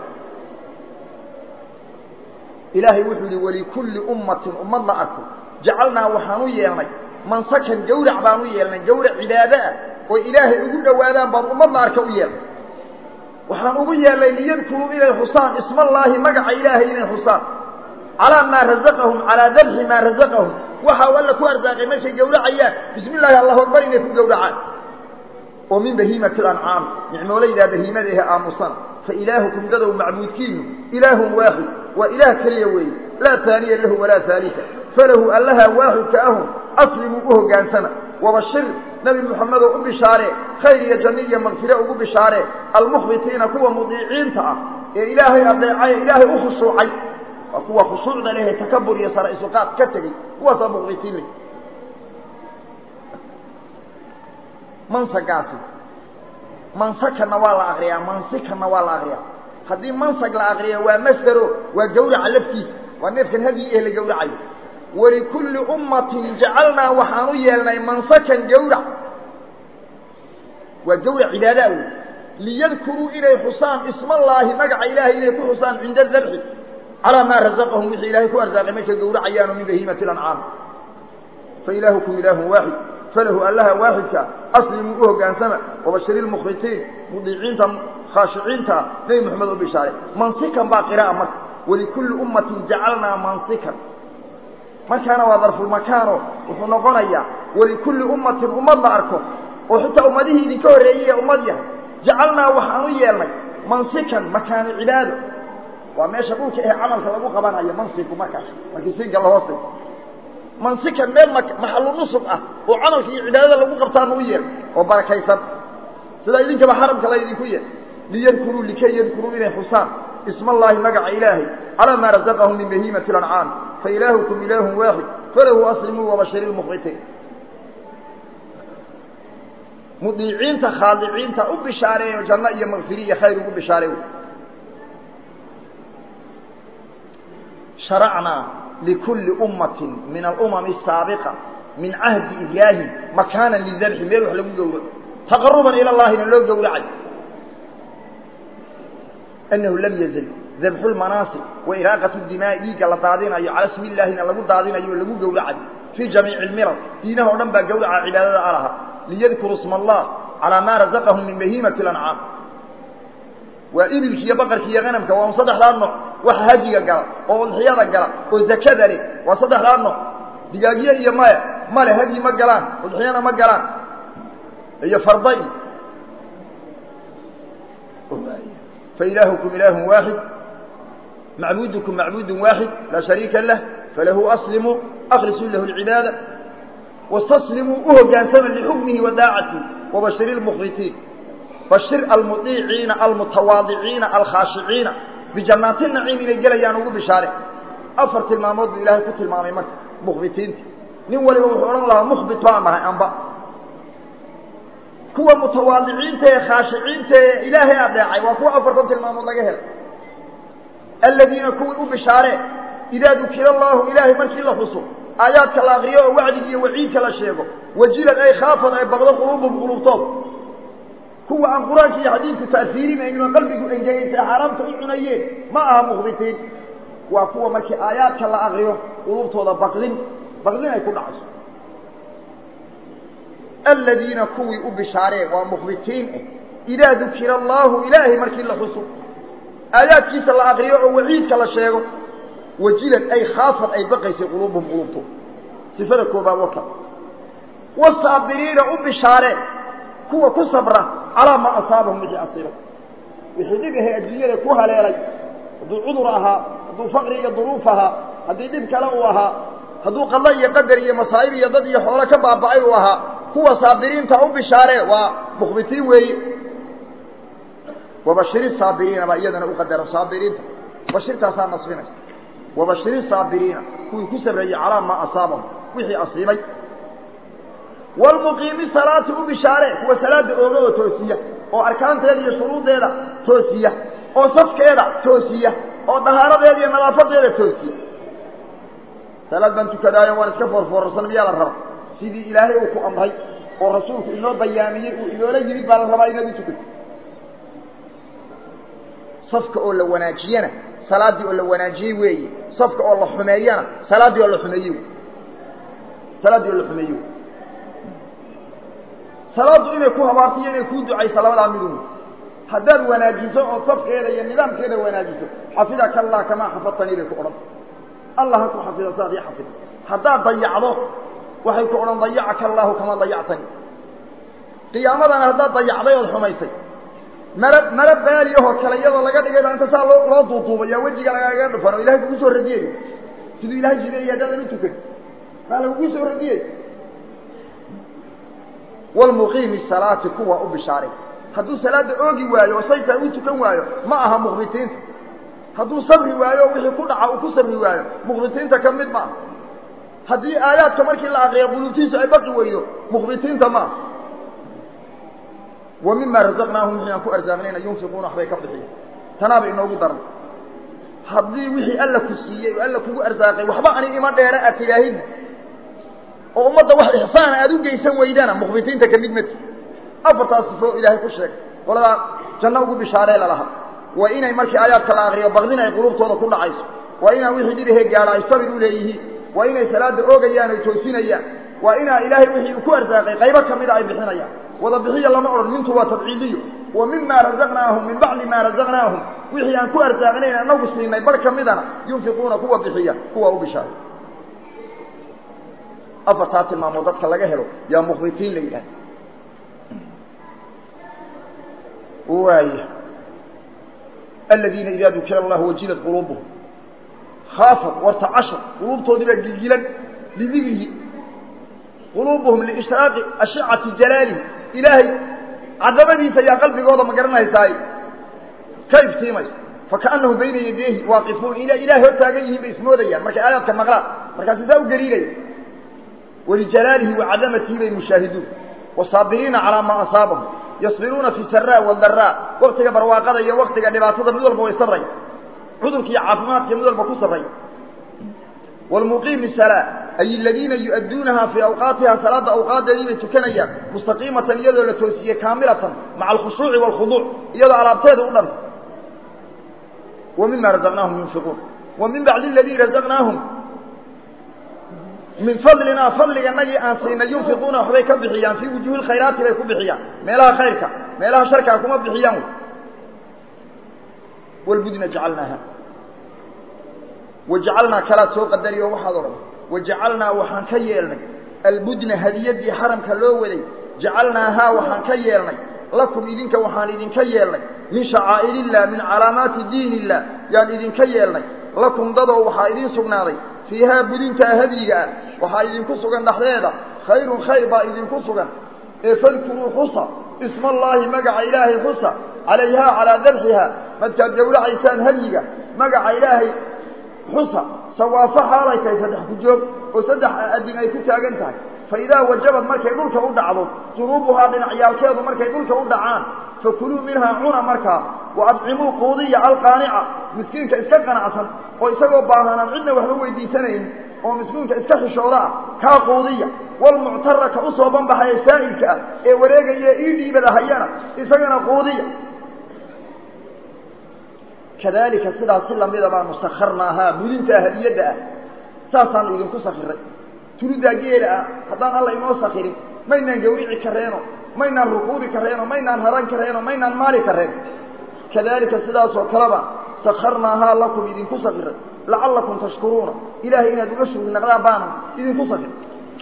ilaahay wuxuu yihi walikulli ummatin ummad la arko jacalnaa waxaan u yeelnay mansakan gawrac baan u yeelnay gawrac cibaado ah oo ilaahay ugu dhowaadaan baan ummad la arka u yeelnay waxaan ugu yeelnay liyadkuruu inay xusaan ismallaahi magaca ilaahay inay xusaan calaa maa razaqahum calaa dabxi maa razaqahum waxa u alla ku arsaaqay markay gawracayaan bismi illaahi allahu akbar inay ku gawracaan oo min bahiimati alancaam nicmoolaydaa bahiimada ehe aamusan fa ilaahukum dadow macbuudkiinu ilaahun waaxid waa ilaah keliya weeye laa taaniya lahu walaa haalika falahu allaha waaxidka ahun aslimuu u hoggaansana wabashir nebi moxamedoo u bishaaree khayr iyo janno iyo makfire ugu bishaaree almukhbitiina kuwa mudiiciinta ah ee ilaahay adeecay ee ilaahay u khushuucay waa kuwa khushuucda lehe takabur iyo sara isuqaad ka tegey kuwaasaa mukhbitiin le mansagaasi mansakana waa la akriyaa mansikana waa la akriyaa haddii mansag la akriyo waa masdero waa gawraca laftiisa waa neefkan hadyi eh la gawracayo walikulli ummatin jacalnaa waxaan u yeelnay mansakan gawrac waa gawrac cibaadaa wey liyadkuruu inay xusaan ismallaahi magaca ilaahay inay ku xusaan cinda dabxi calaa maa razaqahum wixii ilaahay ku arsaaqay markay gawracayaano min bahiimati lancaam fa ilaahukum ilaahun waaxid falahu allaha waaxidka aslimuu u hoggaansama wabashiri lmukhbitiin mudiiciinta khaashiciinta nebi moxamed u bishaare mansikan baa qira'a marka walikulli ummatin jacalnaa mansikan markaana waa darfulmakaano wuxuu noqonayaa walikulli ummatin ummad la arko oo xitaa ummadihii idinka horreeyey ee ummad yahay jacalnaa waxaan u yeelnay mansikan makaano cibaado waa meesha dhulka ee camalka lagu qabanayo mansiku markaas markii sinka lahoose mansikan meel maxalu nusub ah oo camalka iyo cibaadada lagu qabtaana u yeel oo barakaysan sida idinkaba xaramka la idinku yeel liyadkuruu likay yadkuruu inay xusaan isma allaahi magaca ilaahay calaa maa razaqahum min bahiimati lancaam fa ilaahukum ilaahun waaxid falahu aslimuu wabashiri lmukhbitiin mudiiciinta khaadiciinta u bishaareeyo janno iyo makfiri iyo khayr ugu bishaareey sharacnaa likulli ummatin min alumami asaabiqa min cahdi ibraahim makaanan lidabxi meel wax lagu gowraco taqaruban ila llahina loo gowracay annahu lam yazal dabxu lmanaasib wa iraaqatu dimaa'i dhiigga la daadinayo cala ismi illaahina lagu daadinayo o lagu gowracayo fii jamiici lmilal diinaha o dhan baa gowraca cibaadada alaha liyadkuruu isma allah calaa maa razaqahum min bahiimati lancaam waa ibilki iyo baqarki iyo hanamka waa un saddexdaa nooc waxa hajiga gala oo udxiyada gala oo zakada leh waa saddexdaa nooc digaagyo iyo maya male hadyi ma galaan udxiyana ma galaan iyo farda i fa ilaahukum ilaahun waaxid macbudukum macbudun waaxid laa shariika lah falahu aslimuu aklisuu lahu lcibaada wastaslimuu u hoggaansama lixukmihi wa daacatihi wabashiri lmukhbitiin bashir almudiiciina almutawaadiciina alkhaashiciina bijannaati naciim inay gelayaan ugu bishaare afar tilmaamood buu ilaahay ku tilmaamay marka mukhbitiinta nin waliba wuxuu odhan lahaa mukhbit baan nahay amba kuwa mutawaadiciinta ee khaashiciinta ee ilaahay adeecay waa kuwa afartan tilmaamood laga helay aladiina kuwii u bishaaree idaa dukira allaahu ilaahay markii la xuso aayaadka la akriyo oo wacdiga iyo waciidka la sheego wajilad ay khaafad ay baqdo quluubum quluubtood kuwa aan qur-aanka iyo xadiidku ta'siirinaynin oo qalbigu engegaysa xaaraamta u cunayeen ma aha mukhbitiin waa kuwa markii aayaadka la akriyo quluubtooda baqdin baqdin ay ku dhacayso aladiina kuwii u bishaaree waa mukhbitiin ah idaa dukira allaahu ilaahay markii la xuso aayaadkiisa la akriyo oo waciidka la sheego wajilad ay khaafad ay baqaysay quluubuhum quluubto sifada koobaad wata wasaabiriina u bishaareen kuwa ku sabra calaa maa asaabahum wixii asiibay wixii dhib ahay adduunyada ku haleelay hadduu cudur ahaa hadduu faqri iyo duruuf ahaa haddii dhib kale uu ahaa hadduu qadlo iyo qadar iyo masaa'ib iyo dad iyo xoolo ka baaba'ay uu ahaa kuwa saabiriinta u bishaaree waa mukhbitiin weeye wabashiri saabiriina baa iyadana u qadara saabiriinta bashirtaasaa nasbinaysa wabashiri saabiriina kuwii ku sabreeyey calaa maa asaabahum wixii asiibay walmuqiimi salaati u bishaaree kuwa salaada ooga oo toosiya oo arkaanteeda iyo shuruuddeeda toosiya oo safkeeda toosiya oo dahaaradeeda iyo nadaafadeeda toosiya salaad baan tukadaayo waan iska foorfoorarsan miyaa la raba sidii ilaahay uu ku amray oo rasuulku inoo bayaamiyey uu inoola yimid baa la rabaa inaad u tukato safka oo la wanaajiyana salaaddii oo la wanaajiyey weeye safka oo la xumeeyana salaaddii oo la xumeeyey wey salaaddii oo la xumeeyey wey salaaddu inay ku habaarto iyo inay kuu ducayso labadaa midun haddaad wanaajiso oo safkeeda iyo nidaamkeeda wanaajiso xafidaka allah kamaa xafadtanii bay ku odhan allah ha ku xafida sidaad ii xafid haddaad dayacdo waxay ku odhan dayacaka allaahu kamaa dayactanii qiyaamadana haddaad dayacday ood xumaysay mara mara baali ahoo kale iyadoo laga dhigay baa inta saa loo loo duuduubaya wejiga lagaga dhufan oo ilahay kugu soo radiyey siduu ilahay jideeyay haddaadan u tukan maa lagugu soo radiyey walmuqiimi salaati kuwa u bishaaray hadduu salaada oogi waayo oo saytaa u tukan waayo ma aha mukhbitiinta hadduu sabri waayo oo wixii ku dhaca uu ku sabri waayo mukhbitiinta ka mid ma aha haddii aayaadka markii la aqriyo quluubtiisu ay baqi weydo mukhbitiinta ma aha wa mima razaqnaahum wixii aan ku arsaaqnayna yunfiquuna waxbay ka bixiya tanaaba inoogu daran haddii wixii alla ku siiyey oo alla kugu arsaaqay waxba ani ima dheera aad tidaahid oo ummadda wax ixsaana aada u geysan weydana mukhbitiinta ka mid mati afartaas sifo ilaahay ku sheegay qoladaa janno ugu bishaaree lalaha waa inay markii aayaadka la akriyo baqdin ay quluubtooda ku dhacayso waa inaan wixii dhibahee gaadha ay sabir u leeyihiin waa inay salaada oogayaan ay toosinayaan waa inaa ilaahay wixii uu ku arsaaqay qaybo ka mida ay bixinayaan wada bixiya lama odhan mintu waa tabciidiyo wa mima razaqnaahum min bacdi maa razaqnaahum wixii aan ku arsaaqnayn anagu siinay bar ka midana yunfiquuna kuwa bixiya kuwa u bishaaray afartaa tilmaamood dadka laga helo yaa mukhbitiin la yidhahda waaya aladiina idaa dukira allahu wajilat quluubuhum khaafat wartacashar quluubtoodii baa gilgilan lidikrihi quluubuhum liishraaqi ashicati jalaalihi ilaahay cadamadiisa ayaa qalbigooda ma garanaysaay ka iftiimayso fakaannahum bayna yadeehi waaqifuun ina ilahay hor taagan yihiin bay ismoodayaan markay aayaadka maqlaan markaasi saa u gariiraya walijalaalihi wacadamatihi bay mushaahiduun wasaabiriina calaa maa asaabahum yasbiruuna fi saraa wadaraa waktiga barwaaqada iyo waktiga dhibaatada mid walba way sabraya cudurka iyo caafimaadka mid walba ku sabraya wlmuqiimi salaa ay aladiina yu'adduunaha fii awqaatiha salaada awqaadeedii bay tukanayaan mustaqiimatan iyadoo la toosiyey kaamilatan maca alkhushuuci waalkhuduuc iyadoo alaabteeda u dhanta wa mima razaqnaahum yunfiquun wa min bacdi aladii razaqnaahum min fadlinaa fadliganagii aan siinay yunfiquuna waxbay ka bixiyaan fii wujuuhi lkhayraati bay ku bixiyaan meelaha khayrka meelaha sharkaa kuma bixiyaan wy walbudna jacalnaaha wajacalnaa kalaad soo qadari oo waxaad odhan wajacalnaa waxaan ka yeelnay albudna hadiyadii xaramka loo waday jacalnaahaa waxaan ka yeelnay lakum idinka waxaan idinka yeelnay min shacaa'iriillah min calaamaati diin illah yaan idinka yeelnay lakum dadoo waxaa idiin sugnaaday fiihaa budintaa hadyiga ah waxaa idinku sugan dhexdeeda khayrun khayr baa idinku sugan ee fadkuruu xusa ismaallaahi magaca ilaahay xusa calayhaa calaa dabxiha markaad gowracaysaan hadyiga magaca ilaahay xusa sawaafo xaalay tahay saddex ku joog oo saddex adin ay ku taagan tahay fa idaa wajabad markay dhulka u dhacdo junuubuhaa dhinacyaalkeedu markay dhulka u dhacaan fakuluu minhaa cuna markaa wa adcimuu quudiya alqaanica miskiinka iska qanacsan oo isagoo baahanaan cidna waxba weydiisanayn oo miskiinka iska xishooda ah kaa quudiya walmuctara ka u soo banbaxaya saa'ilka ah ee wareegaya ii dhiibada hayana isagana quudiya kadalika sidaas si lamida baanu sakarnaahaa budintaa hadiyadda ah saasaanu idinku sakiray tuludaa geela ah haddaan alla inoo sakirin maynaan gawrici kareeno maynaan rukuubi kareeno maynaan haran kareeno maynaan maali kareen kadalika sidaasoo kaleba sakarnaahaa lakum idinku sakiray lacallakum tashkuruuna ilaahay inaad uga shugri naqdaan baana idinku sakiray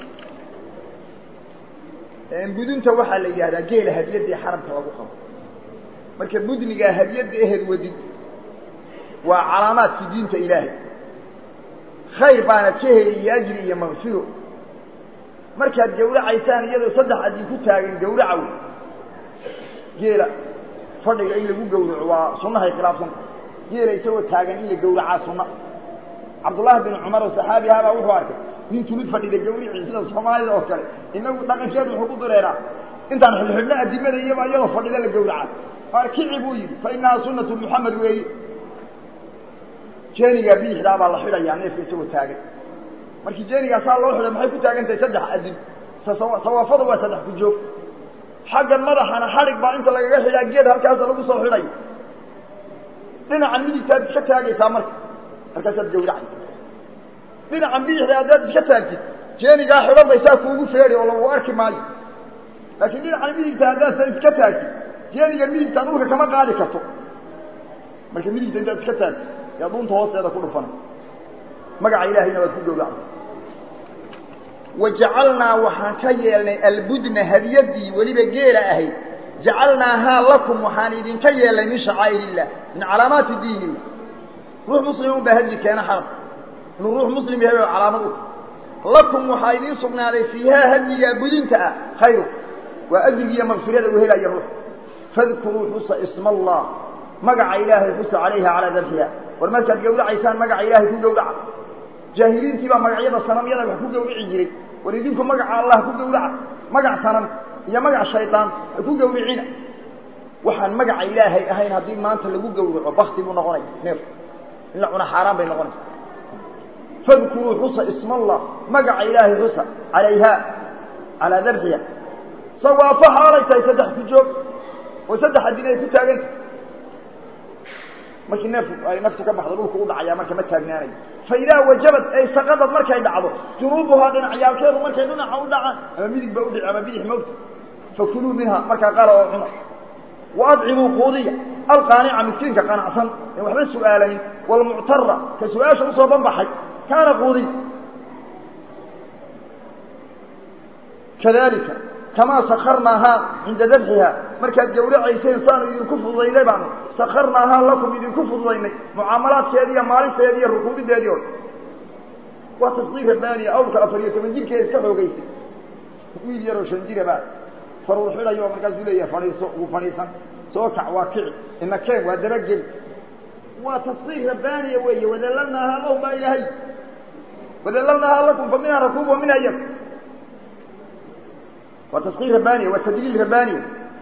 budunta waxaa la yidhahdaa geela hadiyadii xaramka lagu qabo marka budnigaa hadiyadda ehed wadid waa calaamaadkii diinta ilaahay khayr baanad ka heli iyo ajri iyo maqfiro markaad gawracaysaan iyadoo saddex adin ku taagan gawraca wey geela fadhiga in lagu gawraco waa sunnahay khilaafsanta geela isagoo taagan in la gawracaa sunna cabdullaahi bin cumar oo saxaabi ahaabaa wuxuu arkay nin tulid fadhida gawrici sida soomaalida oo kale inagu dhaqankeedu wuxuu ku dureeraa intaan xilxidhno adimada iyaba iyadoo fadhida la gawracaa arkici buu yidhi fa inahaa sunatu muxamed weeye jeenigaa bidixdaa baa la xidhayaa neefka isagoo taagan markii jeenigaa saa loo xidhay maxay ku taagan tahay saddex adin sawaafada waa saddex ku joog xaggan madaxana xadhig baa inta lagaga xidhaa geed halkaasa lagu soo xidhay dhinacan midigtaad iska taagaysaa marka markaasaad gawracaysa dhinacan bidixda haddaad iska taagtid jeenigaa xidhan bay saa kuugu feedhi oo lagu arki maayo laakiin dhinacan midigta haddaadsa iska taagtid jeeniga midigta dhulka kama qaadi karto marka midigta intaad iska taagtid yaa dhuunta hoosteeda ku dhufanay magaca ilaahayna waad ku gawracay wajacalnaa waxaan ka yeelnay albudna hadiyadii weliba geela ahayd jacalnaahaa lakum waxaan idinka yeelnay min shacaa'ir illah min calaamaati diini ruux muslim un baa hadyi keena xarab inuu ruux muslim yahay oo calaamad u lakum waxaa idiin sugnaaday fiihaa hadyigaa budinta ah khayru waa ajrigiiyo maqfirada uu helaya ruux fadkuruu xusa isma allah magaca ilaahay xusa calayha calaa dabxiha war markaad gawracaysaan magaca ilaahay ku gawraca jaahiliintii baa magacyada sanamyada wax ku gawrici jiray war idinku magaca allah ku gawraca magac sanam iyo magac shaydaan ha ku gawricina waxaan magaca ilaahay ahayn haddii maanta lagu gawraco bakti buu noqonaya neef in la cuna xaaraan bay noqonaysa fadkuruu xusa isma allah magaca ilaahay xusa calayha calaa dabxiha sawaafo xaalay tahay saddex ku joog oo saddex adin ay ku taaganta markii neefku ay naftu ka baxdo dhulku u dhacaya marka ma taagnaanayo fa idaa wajabad ay saqadad markay dhacdo junuubuhaa dhinacyaalkeedu markay dhinaca u dhacaan ama midig ba udhici ama bidix mawta fakuluu minha markaa qaala oo cuna wa adcimuu quudiya alqaanica miskiinka qanacsan en waxba su'aalanin waalmuctara ka su-aasha usoo banbaxay kaana quudiya kadalika kamaa sakarnaahaa cinda dabxiha markaad gawracayseen saanu idinku fududaynay baanu sakarnaahaa lakum idinku fududaynay mucaamalaadkeedi iyo maalinteedi iyo rukuubideedii o waa tasdiir rabbaaniya awrka afar iyo toban jirkeeda iska xoogaysay wiil yaroo shan jiraba faruur xidhayo markaasuu leeyahay fadhiiso ugu fadhiisan soo kac waa kici ina keen waa dabageli waa tasdiir rabbaaniya weeye wadalalnaahaa lahum baa ilaahay wadalalnaahaa lakum fa minha rakuub wa minha yad waa taskiir rabbaaniya waa tadliil rabbaaniya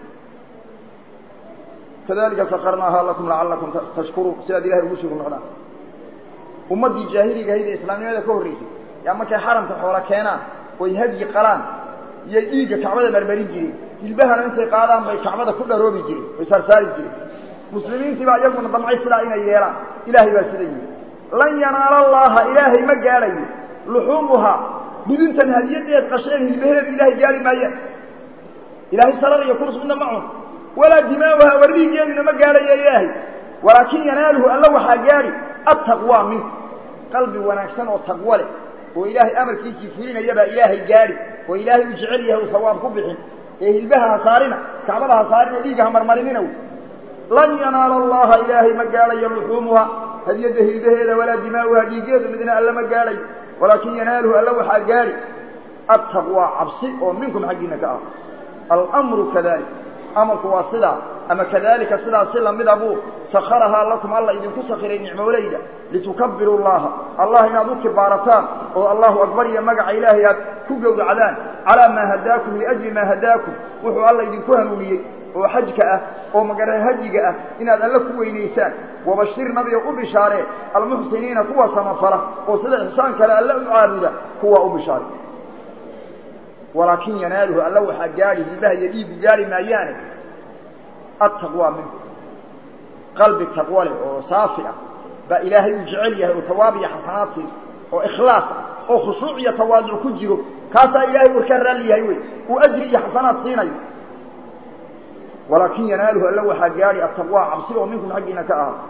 kadalika sakarnaahaa lakum lacalakum tashkuruun si aad ilahay ugu shukri noqdaan ummaddii jaahiliga ahayd ee islaamnimada ka horreysay yaa markay xaramka xoola keenaan oy hadyi qalaan iyo dhiigga kacbada marmarin jireen hilbahana intay qaadaan bay kacbada ku dharoobi jireen way saarsaari jireen muslimiintii baa iyaguna damcay sidaa inay yeelaan ilaahay baa sida yihi lan yanaala allaha ilaahay ma gaadhayo luxuumuhaa budintan hadiyadeed qasheen hilbaheedu ilaahay gaari maayaan ilaahay sarar iyo kurus midna ma cun walaa dimaauha wardiigeeduna ma gaadhayo ilaahay walaakin yanaaluhu alla waxaa gaadhi attaqwaa minku qalbi wanaagsan oo taqwo leh oo ilaahay amarkiisii fulinaya baa ilaahay gaadhi oo ilaahay u jecel yahay uu sawaab ku bixin ee hilbaha ha saarina kacbada ha saarin oo dhiigga ha marmarinina wy lan yanaala allaha ilaahay ma gaadhayo luxuumuha hadiyadda hilbaheeda walaa dimaauha dhiiggeedu midna alla ma gaadhayo walaakin yanaaluhu alla waxaa gaadhi attaqwaa cabsi oo minkum xaggiina ka ah almru kadalik amarku waa sidaa ama kadalika sidaas si lamida buu sakarahaa lakum alla idinku sakiray nicmoolayda litukabbiruu llaha allah inaad u kibaarataan oo allahu akbar iyo magaca ilaahay aad ku gowracdaan calaa maa hadaakum liajli maa hadaakum wuxuu alla idinku hanuuniyey oo xajka ah oo magara hajiga ah inaad alle ku weynaysaan wabashir nabiga u bishaaree almuxsiniina kuwa samafala oo sida ixsaan kale alle u caabuda kuwa u bishaare walaakin yanaaluhu alla waxaa gaadhi hilbaha iyo dhiigu gaadhi maayaane attaqwaa minku qalbi taqwo leh oo saafi ah baa ilaahay uu jecel yahay oo tawaab iyo xasanaad siiso oo ikhlaas ah oo khushuuc iyo tawaaduc ku jiro kaasaa ilaahay warkaa raalli yahay wey uu ajri iyo xasanaad siinayo walaakin yanaaluhu alla waxaa gaadhi attaqwaa cabsi oo minkum xaggiina ka aha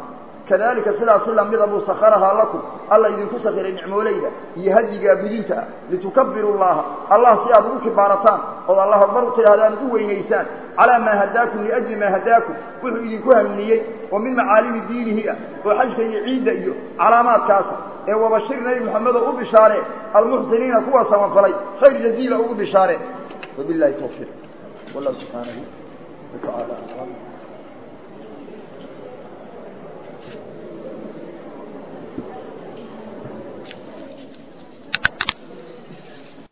kadalika sidaasi lamida buu sakharahaa lakum alla idinku sakhiray nicmoolayda iyo hadigaa budinta ah litukabiru llaha allah si aad ugu kibaarataan ood allah akbar u tidhahdaan ad u weynaysaan calaa maa hadaakum liajli maa hadaakum wuxuu idinku hamniyey oo min macaalimi diinihi ah oo xajka iyo ciidda iyo calaamaadkaasa ee wabashir nebi moxamedo u bishaaree almuxsiniina kuwa samafalay khayr jaziila ugu bishaaree wabilahi tawfiiq wallahu subxaanahu watacaala